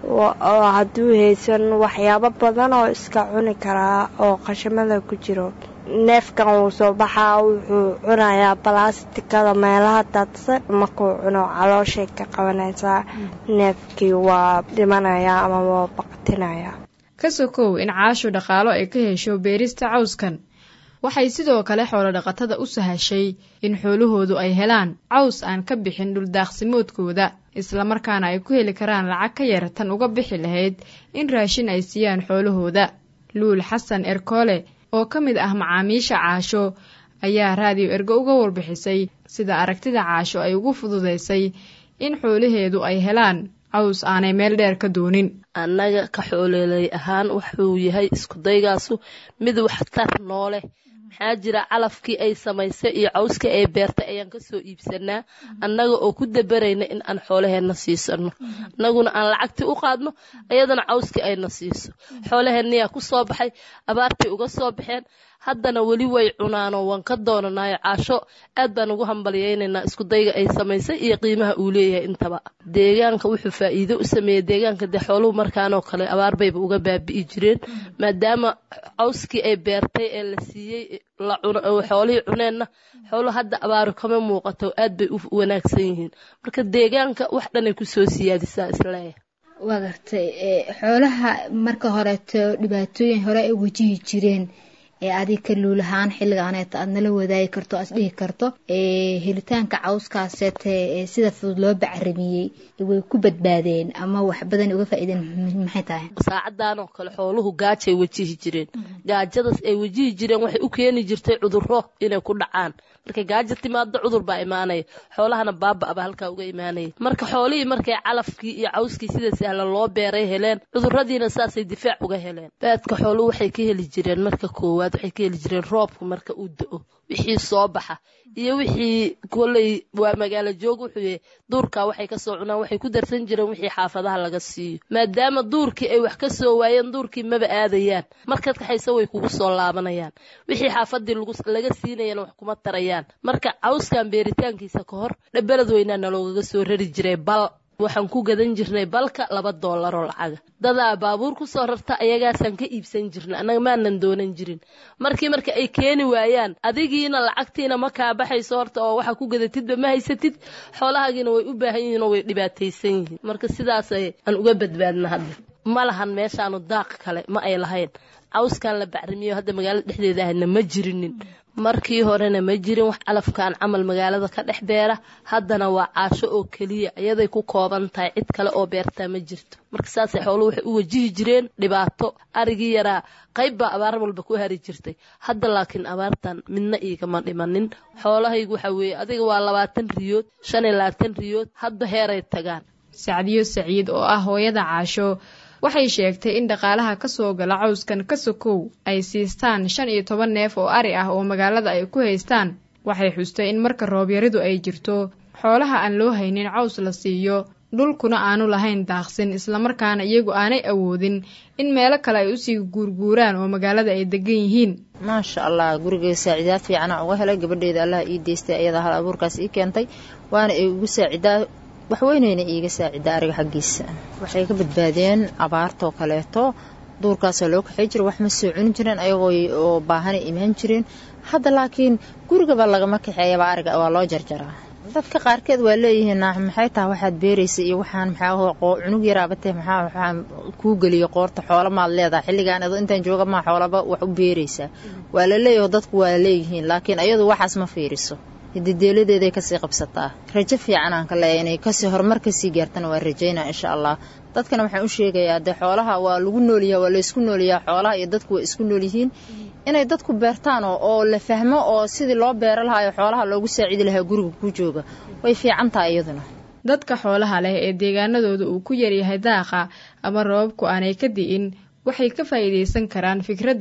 oo hadduu haysan waxyaabo badan oo iska cuni karaa oo qashamada ku jiro neefkan wuu soo baxaa wuxuu cunayaa balastikada meelaha daadsan markuu cuno calooshay ka qabanaysaa neefkii waa dhimanayaa ama waa baqtinayaa ka sokow in caashu dhaqaalo ay ka hesho beerista cawskan waxay sidoo kale xoolodhaqatada u sahashay in xoolahoodu ay helaan caws aan ka bixin dhuldaaqsimoodkooda islamarkaana ay ku heli karaan lacag ka yar tan uga bixi lahayd in raashin ay siiyaan xoolahooda luul xasan erkoole oo ka mid ah macaamiisha caasho ayaa raadiyo ergo uga warbixisay sida aragtida caasho ay ugu fududaysay in xoolaheedu ay helaan caws aanay meel dheer ka doonin annaga ka xooleley ahaan wuxuu yahay iskudaygaasu mid waxtar nooleh maxaa jira calafkii ay samaysay iyo cawskii ay beertay ayaan kasoo iibsanaa annaga oo ku dabarayna in aan xoolaheenna siisano annaguna aan lacagtii u qaadno ayadana cawskii ayna siiso xoolaheenniyaa ku soo baxay abaartii uga soo baxeen haddana weli way cunaanoo waan ka doonanayo caasho aad baan ugu hambalyaynaynaa iskudayga ay samaysay iyo qiimaha uu leeyahay intaba deegaanka wuxuu faa'iido u sameeyey deegaanka dee xooluhu markaanoo kale abaar bayba uga baabi'i jireen maadaama cawskii ay beertay ee la siiyey xoolihii cuneenna xooluhu hadda abaaru kama muuqato aad bay u wanaagsan yihiin marka deegaanka wax dhanay kusoo siyaadisaa isleeyahay waa gartay xoolaha marka horeeto dhibaatooyin hore ay wajihi jireen ee adig ka luulahaan xilligaaneeta aad nala wadaagi karto aad dhihi karto helitaanka cawskaaseete sida fudud loo bacramiyey way ku badbaadeen ama wax badan uga faa'iideen maxay tahay saacadan oo kale xooluhu gaajay wajihi jireen gaajadaas ay wajihi jireen waxay u keeni jirtay cudurro inay ku dhacaan markay gaajo timaado cudur baa imaanaya xoolahana baaba aba halkaa uga imaanaya marka xoolihii markay calafkii iyo cawskii sida sahlan loo beeray heleen cuduradiina saasay difaac uga heleen baadka xooluhu waxay ka heli jireen marka koowaad waxay ka heli jireen roobka marka uu da-o wixii soo baxa iyo wixii koley waa magaalo joog wuxuu yahay duurkaa waxay kasoo cunaan waxay ku darsan jireen wixii xaafadaha laga siiyo maadaama duurkii ay wax ka soo waayeen duurkii maba aadayaan markaad kaxaysa way kugu soo laabanayaan wixii xaafadii laga siinayana wax kuma tarayaan marka cawskan beeritaankiisa ka hor dhabalad weynaa naloogaga soo rari jiray bal waxaan ku gadan jirnay balka laba doolaroo lacaga dadaa baabuur ku soo rarta ayagaasaan ka iibsan jirnay annaga maanan doonan jirin markii marka ay keeni waayaan adigiina lacagtiina ma kaa baxayso horta oo waxa ku gadatidba ma haysatid xoolahaagiina way u baahan yihiin oo way dhibaataysan yihiin marka sidaasay aan uga badbaadna hadda ma lahan meeshaanu daaq kale ma ay lahayn cawskan la bacrimiyo hadda magaalada dhexdeeda ahna ma jirinin markii horena ma jirin wax calafkaan camal magaalada ka dhex beera haddana waa caasho oo keliya iyaday ku kooban tahay cid kale oo beertaa ma jirto marka saasay xooluhu waxay u wajihi jireen dhibaato arigii yaraa qayb baa abaar walba ku hari jirtay hadda laakiin abaartan midna iigama dhimanin xoolahaygu waxa weeye adiga waa labaatan riyood shan iyo labaatan riyood hadba heeray tagaan sacdiyo saciid oo ah hooyada caasho waxay sheegtay in dhaqaalaha ka soo gala cawskan ka sokow ay siistaan shan iyo toban neef oo ari ah oo magaalada ay ku haystaan waxay xustay in marka roobyaridu ay jirto xoolaha aan loo haynin caws la siiyo dhulkuna aanu lahayn daaqsin islamarkaana iyagu aanay awoodin in meelo kale ay usii guurguuraan oo magaalada ay degan yihiin maasha allah gurigay saaciidaad fiicana uga helay gabadheeda allah ii deystay ayadaa hal abuurkaas ii keentay waana ay ugu saacidaa waxweyneyna iiga saacida ariga xaggiisa waxay ka badbaadeen abaartoo kaleeto duurkaasaa loo kaxay jira wax ma soo cuni jireen ayagoo oo baahana imaan jireen hadda laakiin gurigaba lagama kaxeeyaba ariga waa loo jarjaraa dadka qaarkeed waa leeyihiin maxay tahay waxaad beeraysa iyo waxaan maxaa cunug yaraabatee maxaa waxaan kuu geliya qoorta xoola maad leedahay xilligaan ado intaan jooga maa xoolaba wax u beeraysaa waa la leeyaho dadku waa leeyihiin laakiin ayadu waxaas ma fiiriso hidideeladeeday kasii qabsataa rajo fiican aan ka leeya inay kasii horumar kasii gaartana waa rajaynaa insha allah dadkana waxaan u sheegayaa dee xoolaha waa lagu noolyaha waa laysku noolyaha xoolaha iyo dadku waa isku noolyihiin inay dadku beertaan oo la fahmo oo sidii loo beera lahaa xoolaha loogu saacidi lahaa guriga ku jooga way fiican tahay iyaduna dadka xoolaha leh ee deegaanadooda uu ku yaryahay daaqa ama roobabku aanay ka di'in waxay ka faa'iidaysan karaan fikraddan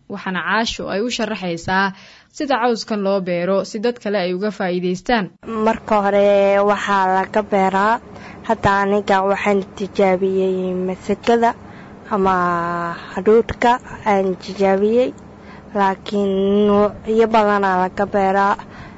waxaana caasho ay u sharaxaysaa sida cawskan loo beero si dad kale ay uga faa'iidaystaan marka hore waxaa laga beeraa hadda aniga waxaan tijaabiyey masagada ama hadhuudhka aan tijaabiyey laakiin nuucyo badanaa laga beeraa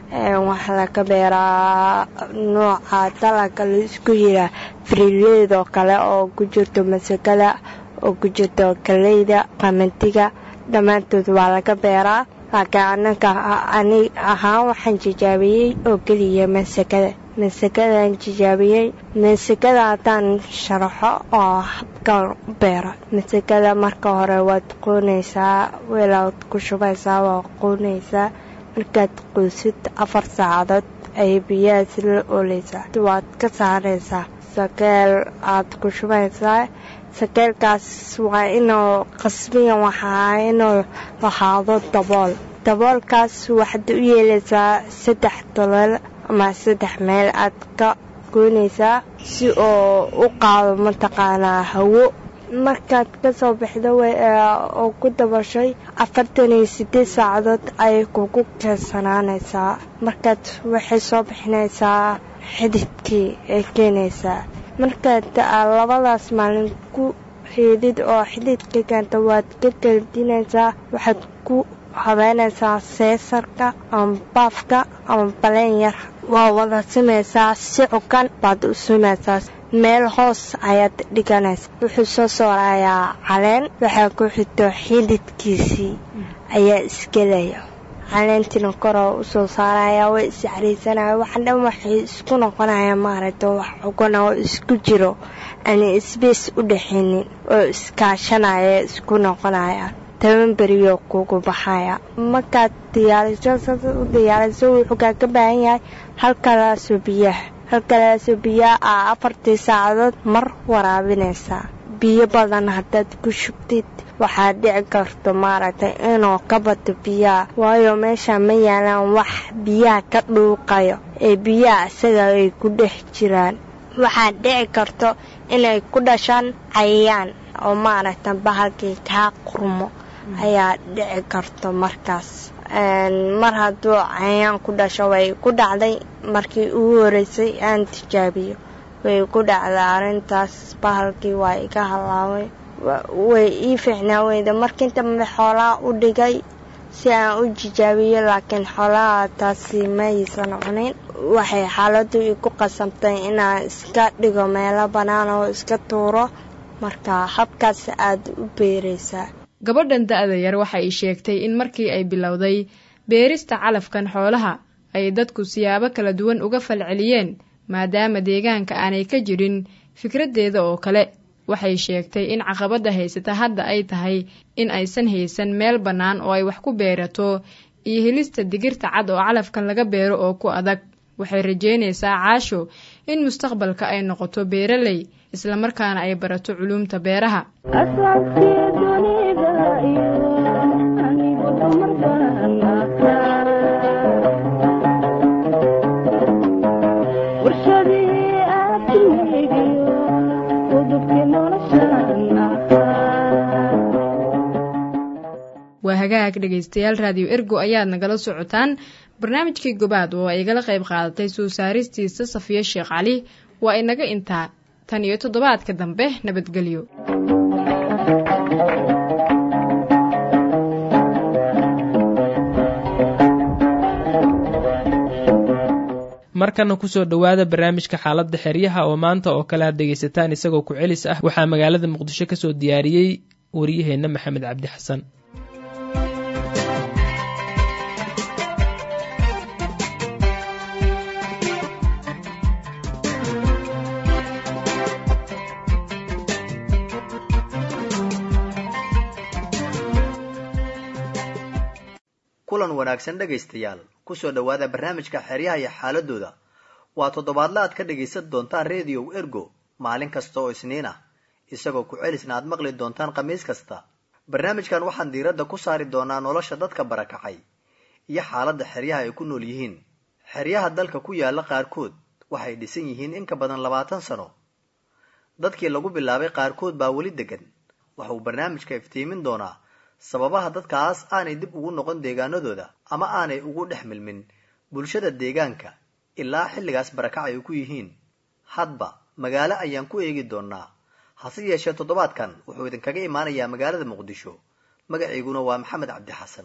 waxaa laga beeraa nooca dalaga la isku yiraa frileed oo kale oo ku jirto masagada oo ku jirto galeyda qamandiga dhammaantood waa laga beeraa laakiin anaga ani ahaan waxaan tijaabiyey oo keliya masagada masakadaan tijaabiyey masakada haddaan sharaxo oo habkaan u beera masakada marka hore waad qoonaysaa weelaad ku shubaysaa waa qoonaysaa markaad qoysid afar saacadood ay biyaha sila ooleysaa waad ka saaraysaa sakeel aad ku shubaysaa sakeelkaas waa inuu qasbiyan waxaa inuu lahaado dabool daboolkaas waxaad u yeelaysaa saddex dolol ama saddex meel aad ka goynaysaa si oo u qaado mataqaanaa hawo markaad kasoo baxdo oo ku dabashay afartan iyo sideed saacadood ayay kugu keensanaanaysaa markaad waxay soo bixinaysaa xididkii ay keenaysaa markaad labadaas maalin ku xiidid oo xididka keenta waad ka geldinaysaa waxaad ku habeynaysaa seesarka ama baafka ama baleen yar waa wada simaysaa si cukan baad u simaysaa meel hoos ayaad dhiganaysa wuxuu soo soorayaa caleen waxaa ku xigto xididkiisii ayaa isgelaya caleentina koroo usoo saaraya way iscariisanaya waxa dhan waxay isku noqonaya maaragta wax cugan oo isku jiro aan isbeys u dhaxaynin oo iskaashanaya isku noqonaya toban beriyo kugu baxaya markaad diyaariso saas u diyaariso wuxuu kaaga baahan yahay halkalaasoo biyaha halkalaasoo biyaha aa afartii saacadood mar waraabinaysaa biyo badan haddaad ku shubtid waxaad dhici karto maaragtay inuu ka bato biyaha waayo meesha ma yaalaan wax biyaha ka dhuuqayo ee biyaha isaga ay ku dhex jiraan waxaad dhici karto inay ku dhashaan cayayaan oo maaragta bahalkii kaa qurmo ayaa dhici karto markaas mar hadduu cayayaan ku dhasho way ku dhacday markii ugu horeysay aan tijaabiyo way ku dhacday arrintaas bahalkii waa iga halaabay way ii fiicnaa weyda markii dambe xoolaha u dhigay si aan u jijaabiyo laakiin xoolaha taasi ma aysan cunin waxay xaaladdu igu qasabtay inaan iska dhigo meelo bannaan oo iska tuuro marka habkaas aad u beeraysaa gabadhan da-da yar waxa ay sheegtay in markii ay bilowday beerista calafkan xoolaha ay dadku siyaabo kala duwan uga falceliyeen maadaama deegaanka aanay ka jirin fikraddeeda oo kale waxay sheegtay in caqabadda haysata hadda ay tahay in aysan haysan meel bannaan oo ay wax ku beerato iyo helista digirta cad oo calafkan laga beero oo ku adag waxay rajeynaysaa caasho in mustaqbalka ay noqoto beeraley islamarkaana ay barato culuumta beeraha waa hagaag dhegaystayaal raadiyo ergo ayaad nagala socotaan barnaamijkii gobaad oo ay igala qayb qaadatay soo saaristiisa safiye sheekh cali waa inaga intaa tan iyo toddobaadka dambe nabadgelyo markana kusoo dhowaada barnaamijka xaaladda xeryaha oo maanta oo kale aad dhegaysataan isagoo ku celis ah waxaa magaalada muqdisho kasoo diyaariyey waryaheenna maxamed cabdi xasan kulan wanaagsan dhegaystayaal kusoo dhowaada barnaamijka xeryaha iyo xaaladooda waa toddobaadla aad ka dhagaysan doontaan rediyow ergo maalin kasta oo isniin ah isagoo ku celisna aad maqli doontaan khamiis kasta barnaamijkan waxaan diiradda ku saari doonaa nolosha dadka barakacay iyo xaaladda xeryaha ay ku nool yihiin xeryaha dalka ku yaala qaarkood waxay dhisan yihiin in ka badan labaatan sano dadkii lagu bilaabay qaarkood baa weli degan waxauu barnaamijka iftiimin doonaa sababaha dadkaas aanay dib ugu noqon deegaanadooda ama aanay ugu dhex milmin bulshada deegaanka ilaa xilligaas barakac ay ku yihiin hadba magaalo ayaan ku eegi doonaa hase yeeshee toddobaadkan wuxuu idinkaga imaanayaa magaalada muqdisho magaciiguna waa maxamed cabdi xasan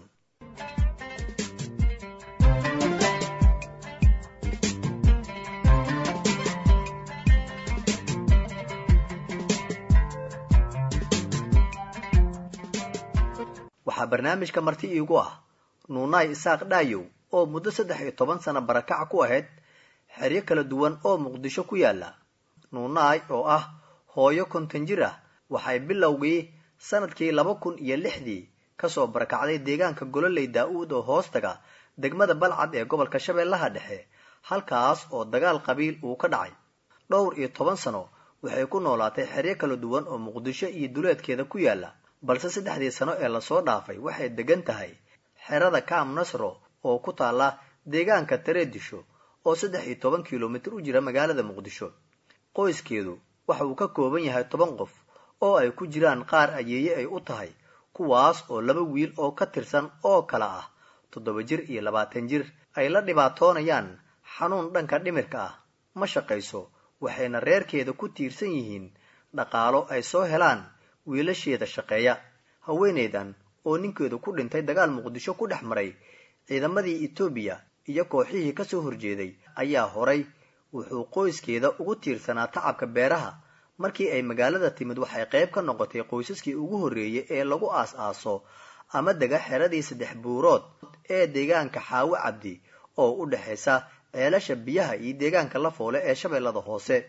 waxaa barnaamijka marti iigu ah nuunaay isaaq dhaayow oo muddo saddex iyo toban sano barakac ku ahayd xeryo kala duwan oo muqdisho ku yaala nuunaay oo ah hooyo konton jir ah waxay bilowgii sanadkii laba kun iyo lixdii kasoo barakacday deegaanka gololey daa-uud oo hoostaga degmada balcad ee gobolka shabeellaha dhexe halkaas oo dagaal qabiil uu ka dhacay dhowr iyo toban sano waxay ku noolaatay xeryo kala duwan oo muqdisho iyo duleedkeeda ku yaala balse saddexdii sano ee lasoo dhaafay waxay degan tahay xerada kaam nasro oo ku taalla deegaanka tareedisho oo saddex iyo toban kilomitir u jira magaalada muqdisho qoyskeedu waxa uu ka kooban yahay toban qof oo ay ku jiraan qaar ayeeye ay u tahay kuwaas oo laba wiil oo ka tirsan oo kala ah toddoba jir iyo labaatan jir ay la dhibaatoonayaan xanuun dhanka dhimirka ah ma shaqayso waxayna reerkeeda ku tiirsan yihiin dhaqaalo ay soo helaan wiilasheeda shaqeeya haweenaydan oo ninkeedu ku dhintay dagaal muqdisho ku dhex maray ciidamadii etoobiya iyo kooxihii kasoo horjeeday ayaa horay wuxuu qoyskeeda ugu tiirsanaa tacabka beeraha markii ay magaalada timid waxay qayb ka noqotay qoysaskii ugu horreeyay ee lagu aas-aaso ama dega xeradii saddex buurood ee deegaanka xaawo cabdi oo u dhexaysa ceelasha biyaha iyo deegaanka la foole ee shabeellada hoose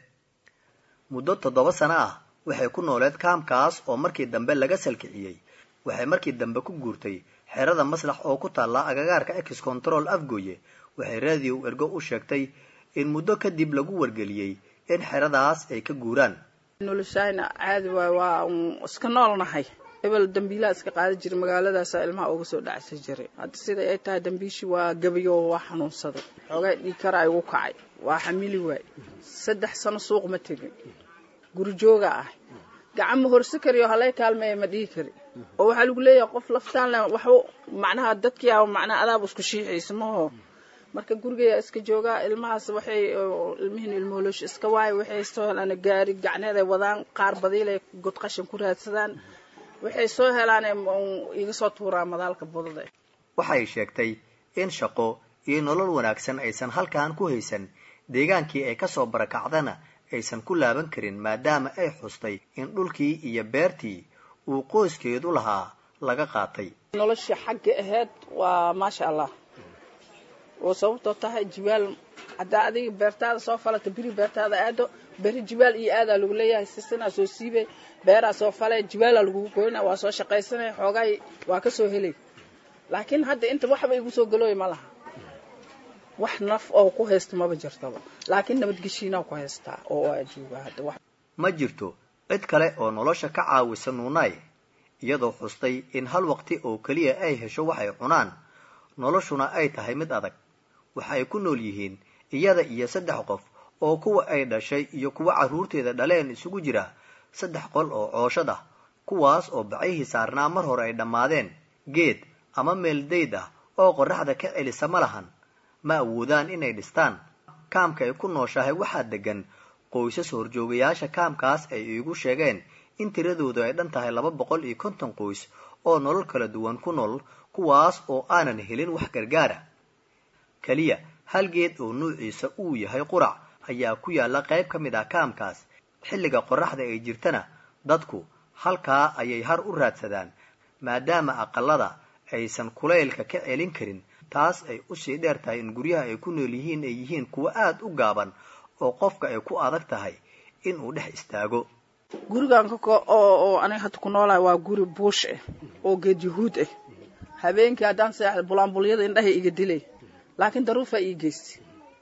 muddo toddoba sano ah waxay ku nooleed kaamkaas oo markii dambe laga salkiciyey waxay markii dambe ku guurtay xerada maslax oo ku taalla agagaarka ex control afgooye waxay raadiyow ergo u sheegtay in muddo kadib lagu wargeliyey in xeradaas ay ka guuraan noloshayna caadi waay waa iska noolnahay ebel dambiilaa iska qaada jira magaaladaasa ilmaha uga soo dhacsan jiray hadda siday ay tahay dambiishii waa gabayo waa xanuunsaday xoogaa dhiigkara igu kacay waa xamili waay saddex sano suuq ma tegin guri jooga ah gacan ma horse kariyo halay kaalmeeya ma dhihi kari oo waxaa lagu leeyahay qof laftaan le waxba macnaha dadkii a macnaha adaaba isku shiixaysa maho marka gurigeeya iska joogaa ilmahaas waxay ilmihiin ilmooloosh iska waayo waxay soo helaan gaari gacneed ay wadaan qaar badiilay god qashin ku raadsadaan waxay soo helaan iga soo tuuraan madaalka budada waxay sheegtay in shaqo iyo nolol wanaagsan aysan halkan ku haysan deegaankii ay kasoo barakacdana aysan ku laaban karin maadaama ay xustay in dhulkii iyo beertii uu qoyskeedu lahaa laga qaatay noloshii xagga ahayd waa maasha allah oo sababtoo tahay jibaal haddaa adiga beertaada soo falata beri beertaada aado beri jibaal iyo aadaa lagu leeyahay sisinaa soo siibay beeraa soo falay jibaalaa lagugu goynaa waa soo shaqaysanay xoogaay waa ka soo helay laakiin hadda inta waxba igu soo galooya ma laha wax naf oo ku haysta maba jirtaba laakiin nabadgeshiinaa ku haystaa oo waa jooga hadda wax ma jirto cid kale oo nolosha ka caawisa nuunaay iyadoo xustay in hal waqti oo keliya ay hesho waxay cunaan noloshuna ay tahay mid adag waxa ay ku nool yihiin iyada iyo saddex qof oo kuwa ay dhashay iyo kuwa carruurteeda dhaleen isugu jira saddex qol oo cooshad ah kuwaas oo bacayhii saarnaa mar hore ay dhammaadeen geed ama meel dayd ah oo qorraxda ka celisa ma lahan ma awoodaan inay dhistaan kaamka ay ku nooshahay waxaa degan qoysas horjoogayaasha kaamkaas ay iigu sheegeen in tiradoodu ay dhan tahay laba boqol iyo konton qoys oo nolol kala duwan ku nool kuwaas oo aanan helin wax gargaara keliya hal geed oo nuuciisa uu yahay qurac ayaa ku yaalla qayb ka mid ah kaamkaas xilliga qorraxda ay jirtana dadku halkaa ayay har u raadsadaan maadaama aqalada aysan kulaylka ka celin karin taas ay usii dheer tahay in guryaha ay ku nool yihiin ay yihiin kuwo aada u gaaban oo qofka ay ku adag tahay inuu dhex istaago gurigan oo aniga hadda ku noolahay waa guri buush ah oo geed yahuud ah habeenkii haddaan seexda bulaambulyada indhahay iga dilay laakiin daruufaa ii geystay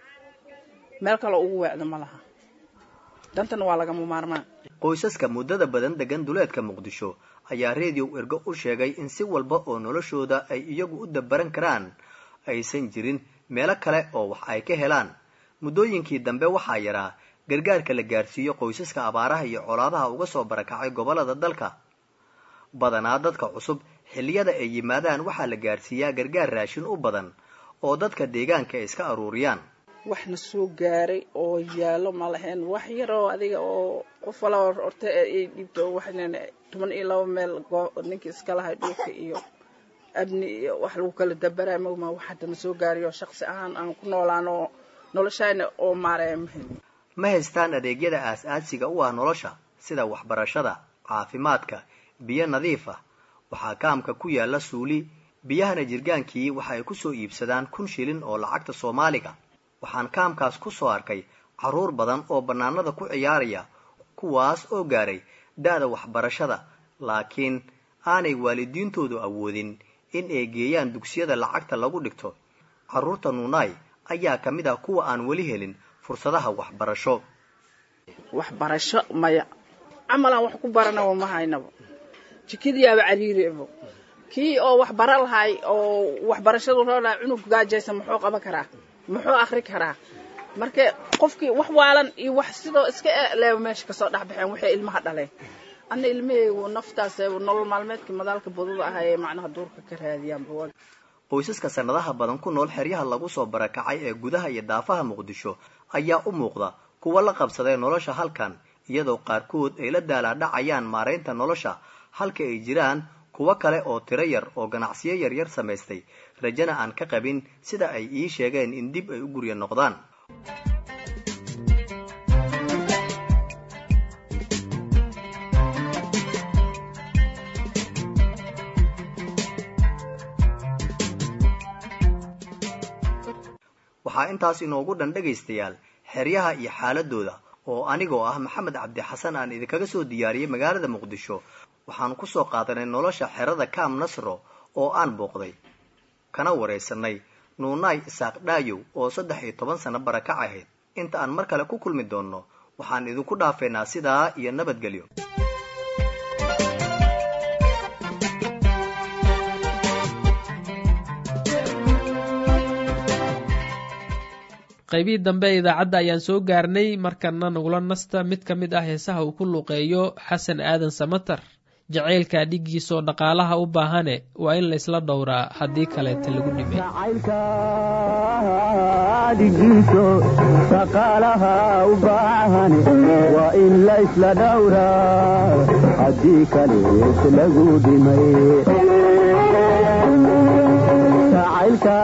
meel kale ugu weecda ma laha dantana waa lagama maarmaan qoysaska muddada badan degan duleedka muqdisho ayaa reediyow ergo u sheegay in si walba oo noloshooda ay iyagu u dabaran karaan aysan jirin meelo kale oo wax ay ka helaan muddooyinkii dambe waxaa yaraa gargaarka la gaarsiiyo qoysaska abaaraha iyo colaadaha uga soo barakacay gobollada dalka badanaa dadka cusub xilliyada ay yimaadaan waxaa la gaarsiiyaa gargaar raashin u badan oo dadka deegaanka ay iska aruuriyaan waxna soo gaaray oo yaallo ma lahayn wax yar oo adiga oo qof walaba horta ay dhiibto waxnan toban iyo laba meel ninkii iska lahay dhulka iyo abni iyo wax lagu kala dabaraa mogma wax haddana soo gaariyo shaqsi ahaan aan ku noolaan oo noloshayna oo maaraya mahelin ma haystaan adeegyada aas-aasiga u ah nolosha sida waxbarashada caafimaadka biyo nadiif ah waxaa kaamka ku yaalla suuli biyahana jirgaankii waxa ay ku soo iibsadaan kun shilin oo lacagta soomaaliga waxaan kaamkaas ku soo arkay carruur badan oo bannaanada ku ciyaaraya kuwaas oo gaaray da-da waxbarashada laakiin aanay waalidiintoodu awoodin in ay geeyaan dugsiyada lacagta lagu dhigto carruurta nuunaay ayaa ka mid ah kuwa aan weli helin fursadaha waxbarasho waxbarasho maya camalaan wax ku baranaba ma haynaba jikadiyaaba cariiribo kii oo wax bara lahay oo waxbarashadu roolahay cunug gaajaysa muxuu qaban karaa muxuu akri karaa marka qofkii wax waalan iyo wax sidoo iska leeba meesha kasoo dhexbaxeen waxay ilmaha dhaleen ana ilmaheygu naftaas nolol maalmeedka madaalka baduda ah ee macnaha duurka ka raadiyaanba qoysaska sanadaha badan ku nool xeryaha lagu soo barakacay ee gudaha iyo daafaha muqdisho ayaa u muuqda kuwa la qabsaday nolosha halkan iyadoo qaarkood ay la daalaadhacayaan maaraynta nolosha halka ay jiraan kuwo kale oo tiro yar oo ganacsiyo yaryar samaystay rajana aan ka qabin sida ay ii sheegeen in dib ay u gurya noqdaan waxaa intaas inoogu dhan dhegaystayaal xeryaha iyo xaaladooda oo anigoo ah maxamed cabdi xasan aan idinkaga soo diyaariyey magaalada muqdisho waxaanu ku soo qaadanay nolosha xerada kaam nasro oo aan booqday kana waraysanay nuunaay isaaq dhaayow oo saddex iyo toban sano barakac ahayd inta aan mar kale ku kulmi doonno waxaan idinku dhaafeynaa sidaa iyo nabadgelyo qaybihii dambe ee idaacadda ayaan soo gaarnay markana nagula nasta mid ka mid ah heesaha uu ku luqeeyo xasan aadan samatar jacaylka dhigiisoo dhaqaalaha u baahane waa in laysla dhowraa haddii kaleeta lagu dhimay dhigiiso dhaqaalaha u baahane waa in la isla dhowraa haddii kaleet lagu dhimay jacaylka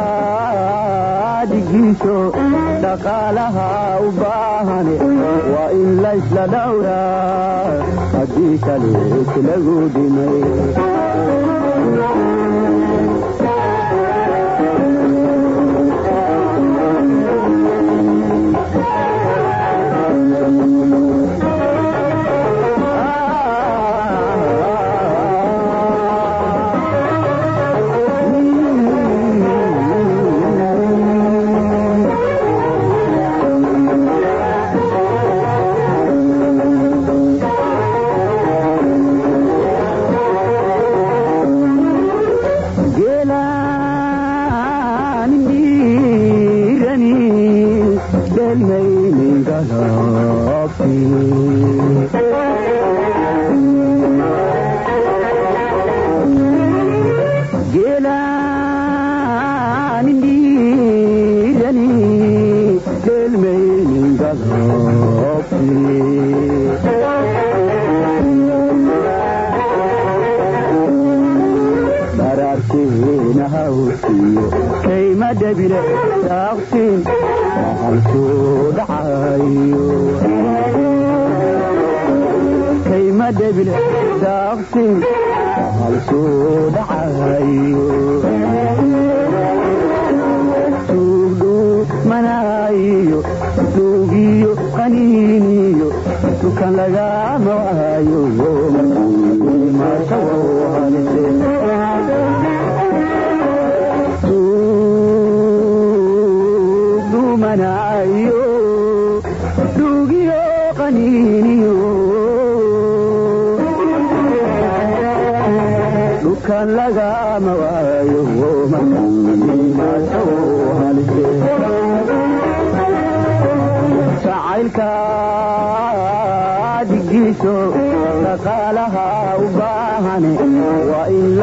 dhigiiso dhaqaalaha u baahane waa in la isla dhowraa haddii kaleet lagu dhimay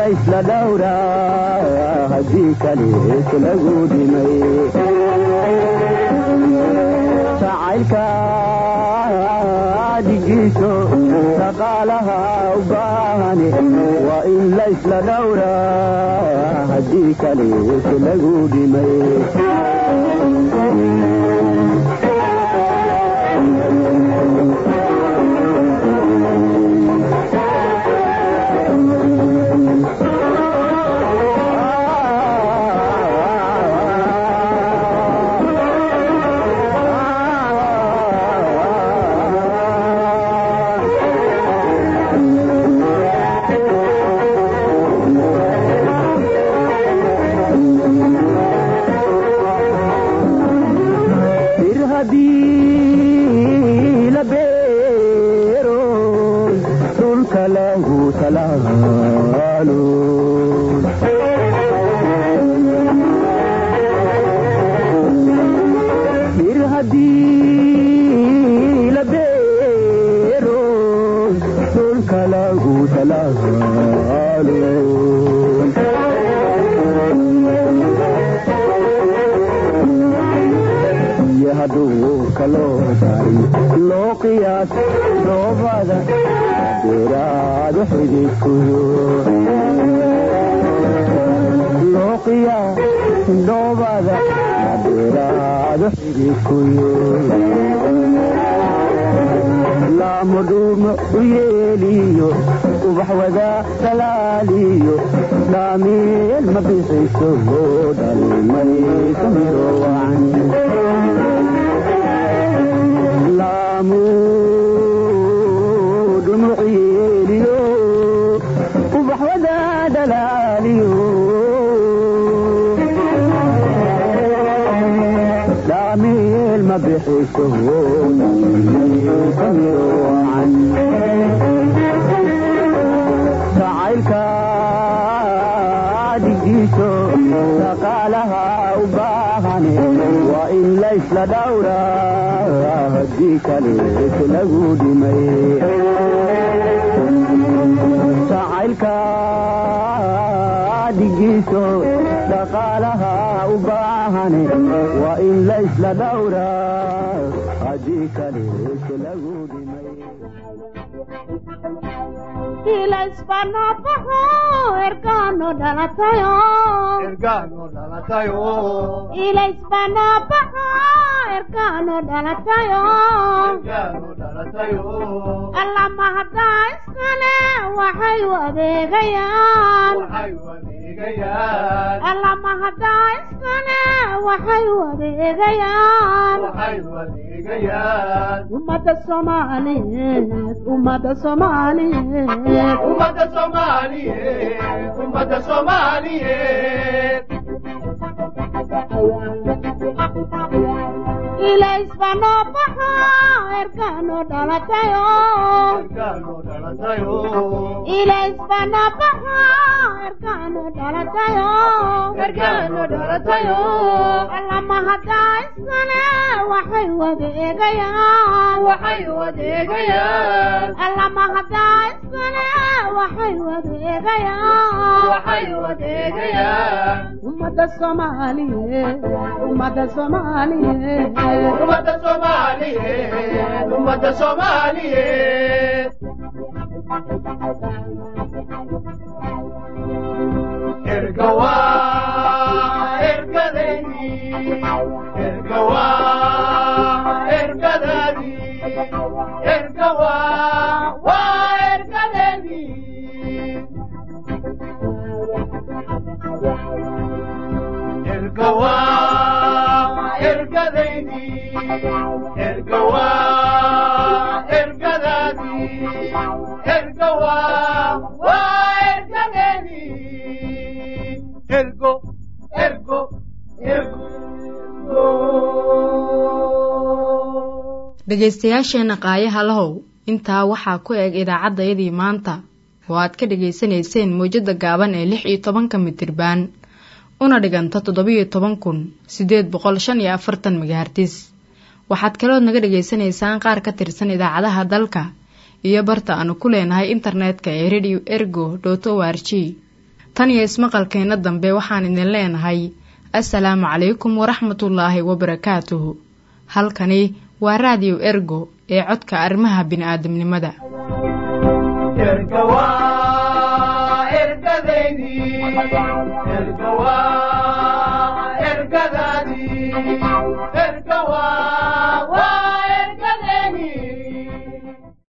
laysla dhowraa haddii kalees lagu dhimay jacaylka dhigiiso dhaqaalaha u baahane waa in laysla dhowraa haddii kalees lagu dhimay bir haddii la beero dhulka lagu talaalo bir haddii la beero dhulka lagu talaalo iyo hadduu kaloo dari loo qiyaas dhoobada beeraadu xididkuyo loo qiyaas dhoobada beeraadu xididkuyo laamudhuumo u yeeliyo ubax wadaa dalaaliyo dhaameel ma bixayso oo dhalimayso midoo wacan dhumuc yeeliyo ubax wadaa dhalaaliyo dhaameel ma bixayso oo dhalimayso midoo wacan jacaylka dhigiiso dhaqaalaha u baahane waa in laysla dhowraa haddii kalees lagu dhimay jacaylka dhigiiso dhaqaalaha u baahane waa in laysla dhowraa haddii kalees lagu dhimay ilaisbanabaho ergano dhalatayo ilaisbanabaho ergano dhalatayo allama haddaa iskale waxay u adeegayaan allama haddaa iskale waxay u adeegayaan ummada soomaaliyeed ummada soomaaliyeed ummada soomaaliyeed ummada soomaaliyeed ilaisbanabaho ergano dhalatayo ilaisbanabaho ergano dhalatayo ergano dhalatayo allama haddaa iskale waxay wadeegayaan waxay wadeegayaan allama haddaa iskale waxay wadeegayaan waxay wadeegayaan ummada soomaaliyeed ummada soomaaliyeed ummada soomaaliyeed ummada soomaaliyeed ergawa ergadaydi ergawa ergadadi ergawa waa ergadaydi ergawa ergadaydi ergawa ergadadi ergawa waa ergadaydi ergo ergo dhegaystayaasheenna qaayaha lahow intaa waxaa ku eg idaacaddayadii maanta oo aad ka dhegaysanayseen mawjadda gaaban ee lix iyo tobanka mitirbaan una dhiganta toddobiyo toban kun siddeed boqol shan iyo afartan megahartis waxaad kalood naga dhegaysanaysaan qaar ka tirsan idaacadaha dalka iyo barta aanu ku leenahay internetka ee radio ergo dot o r g tan iyo ismaqalkeenna dambe waxaan idin leenahay assalaamu calaykum waraxmatullaahi wabarakaatuhu halkani waa raadiyo ergo ee codka arrimaha bini'aadamnimada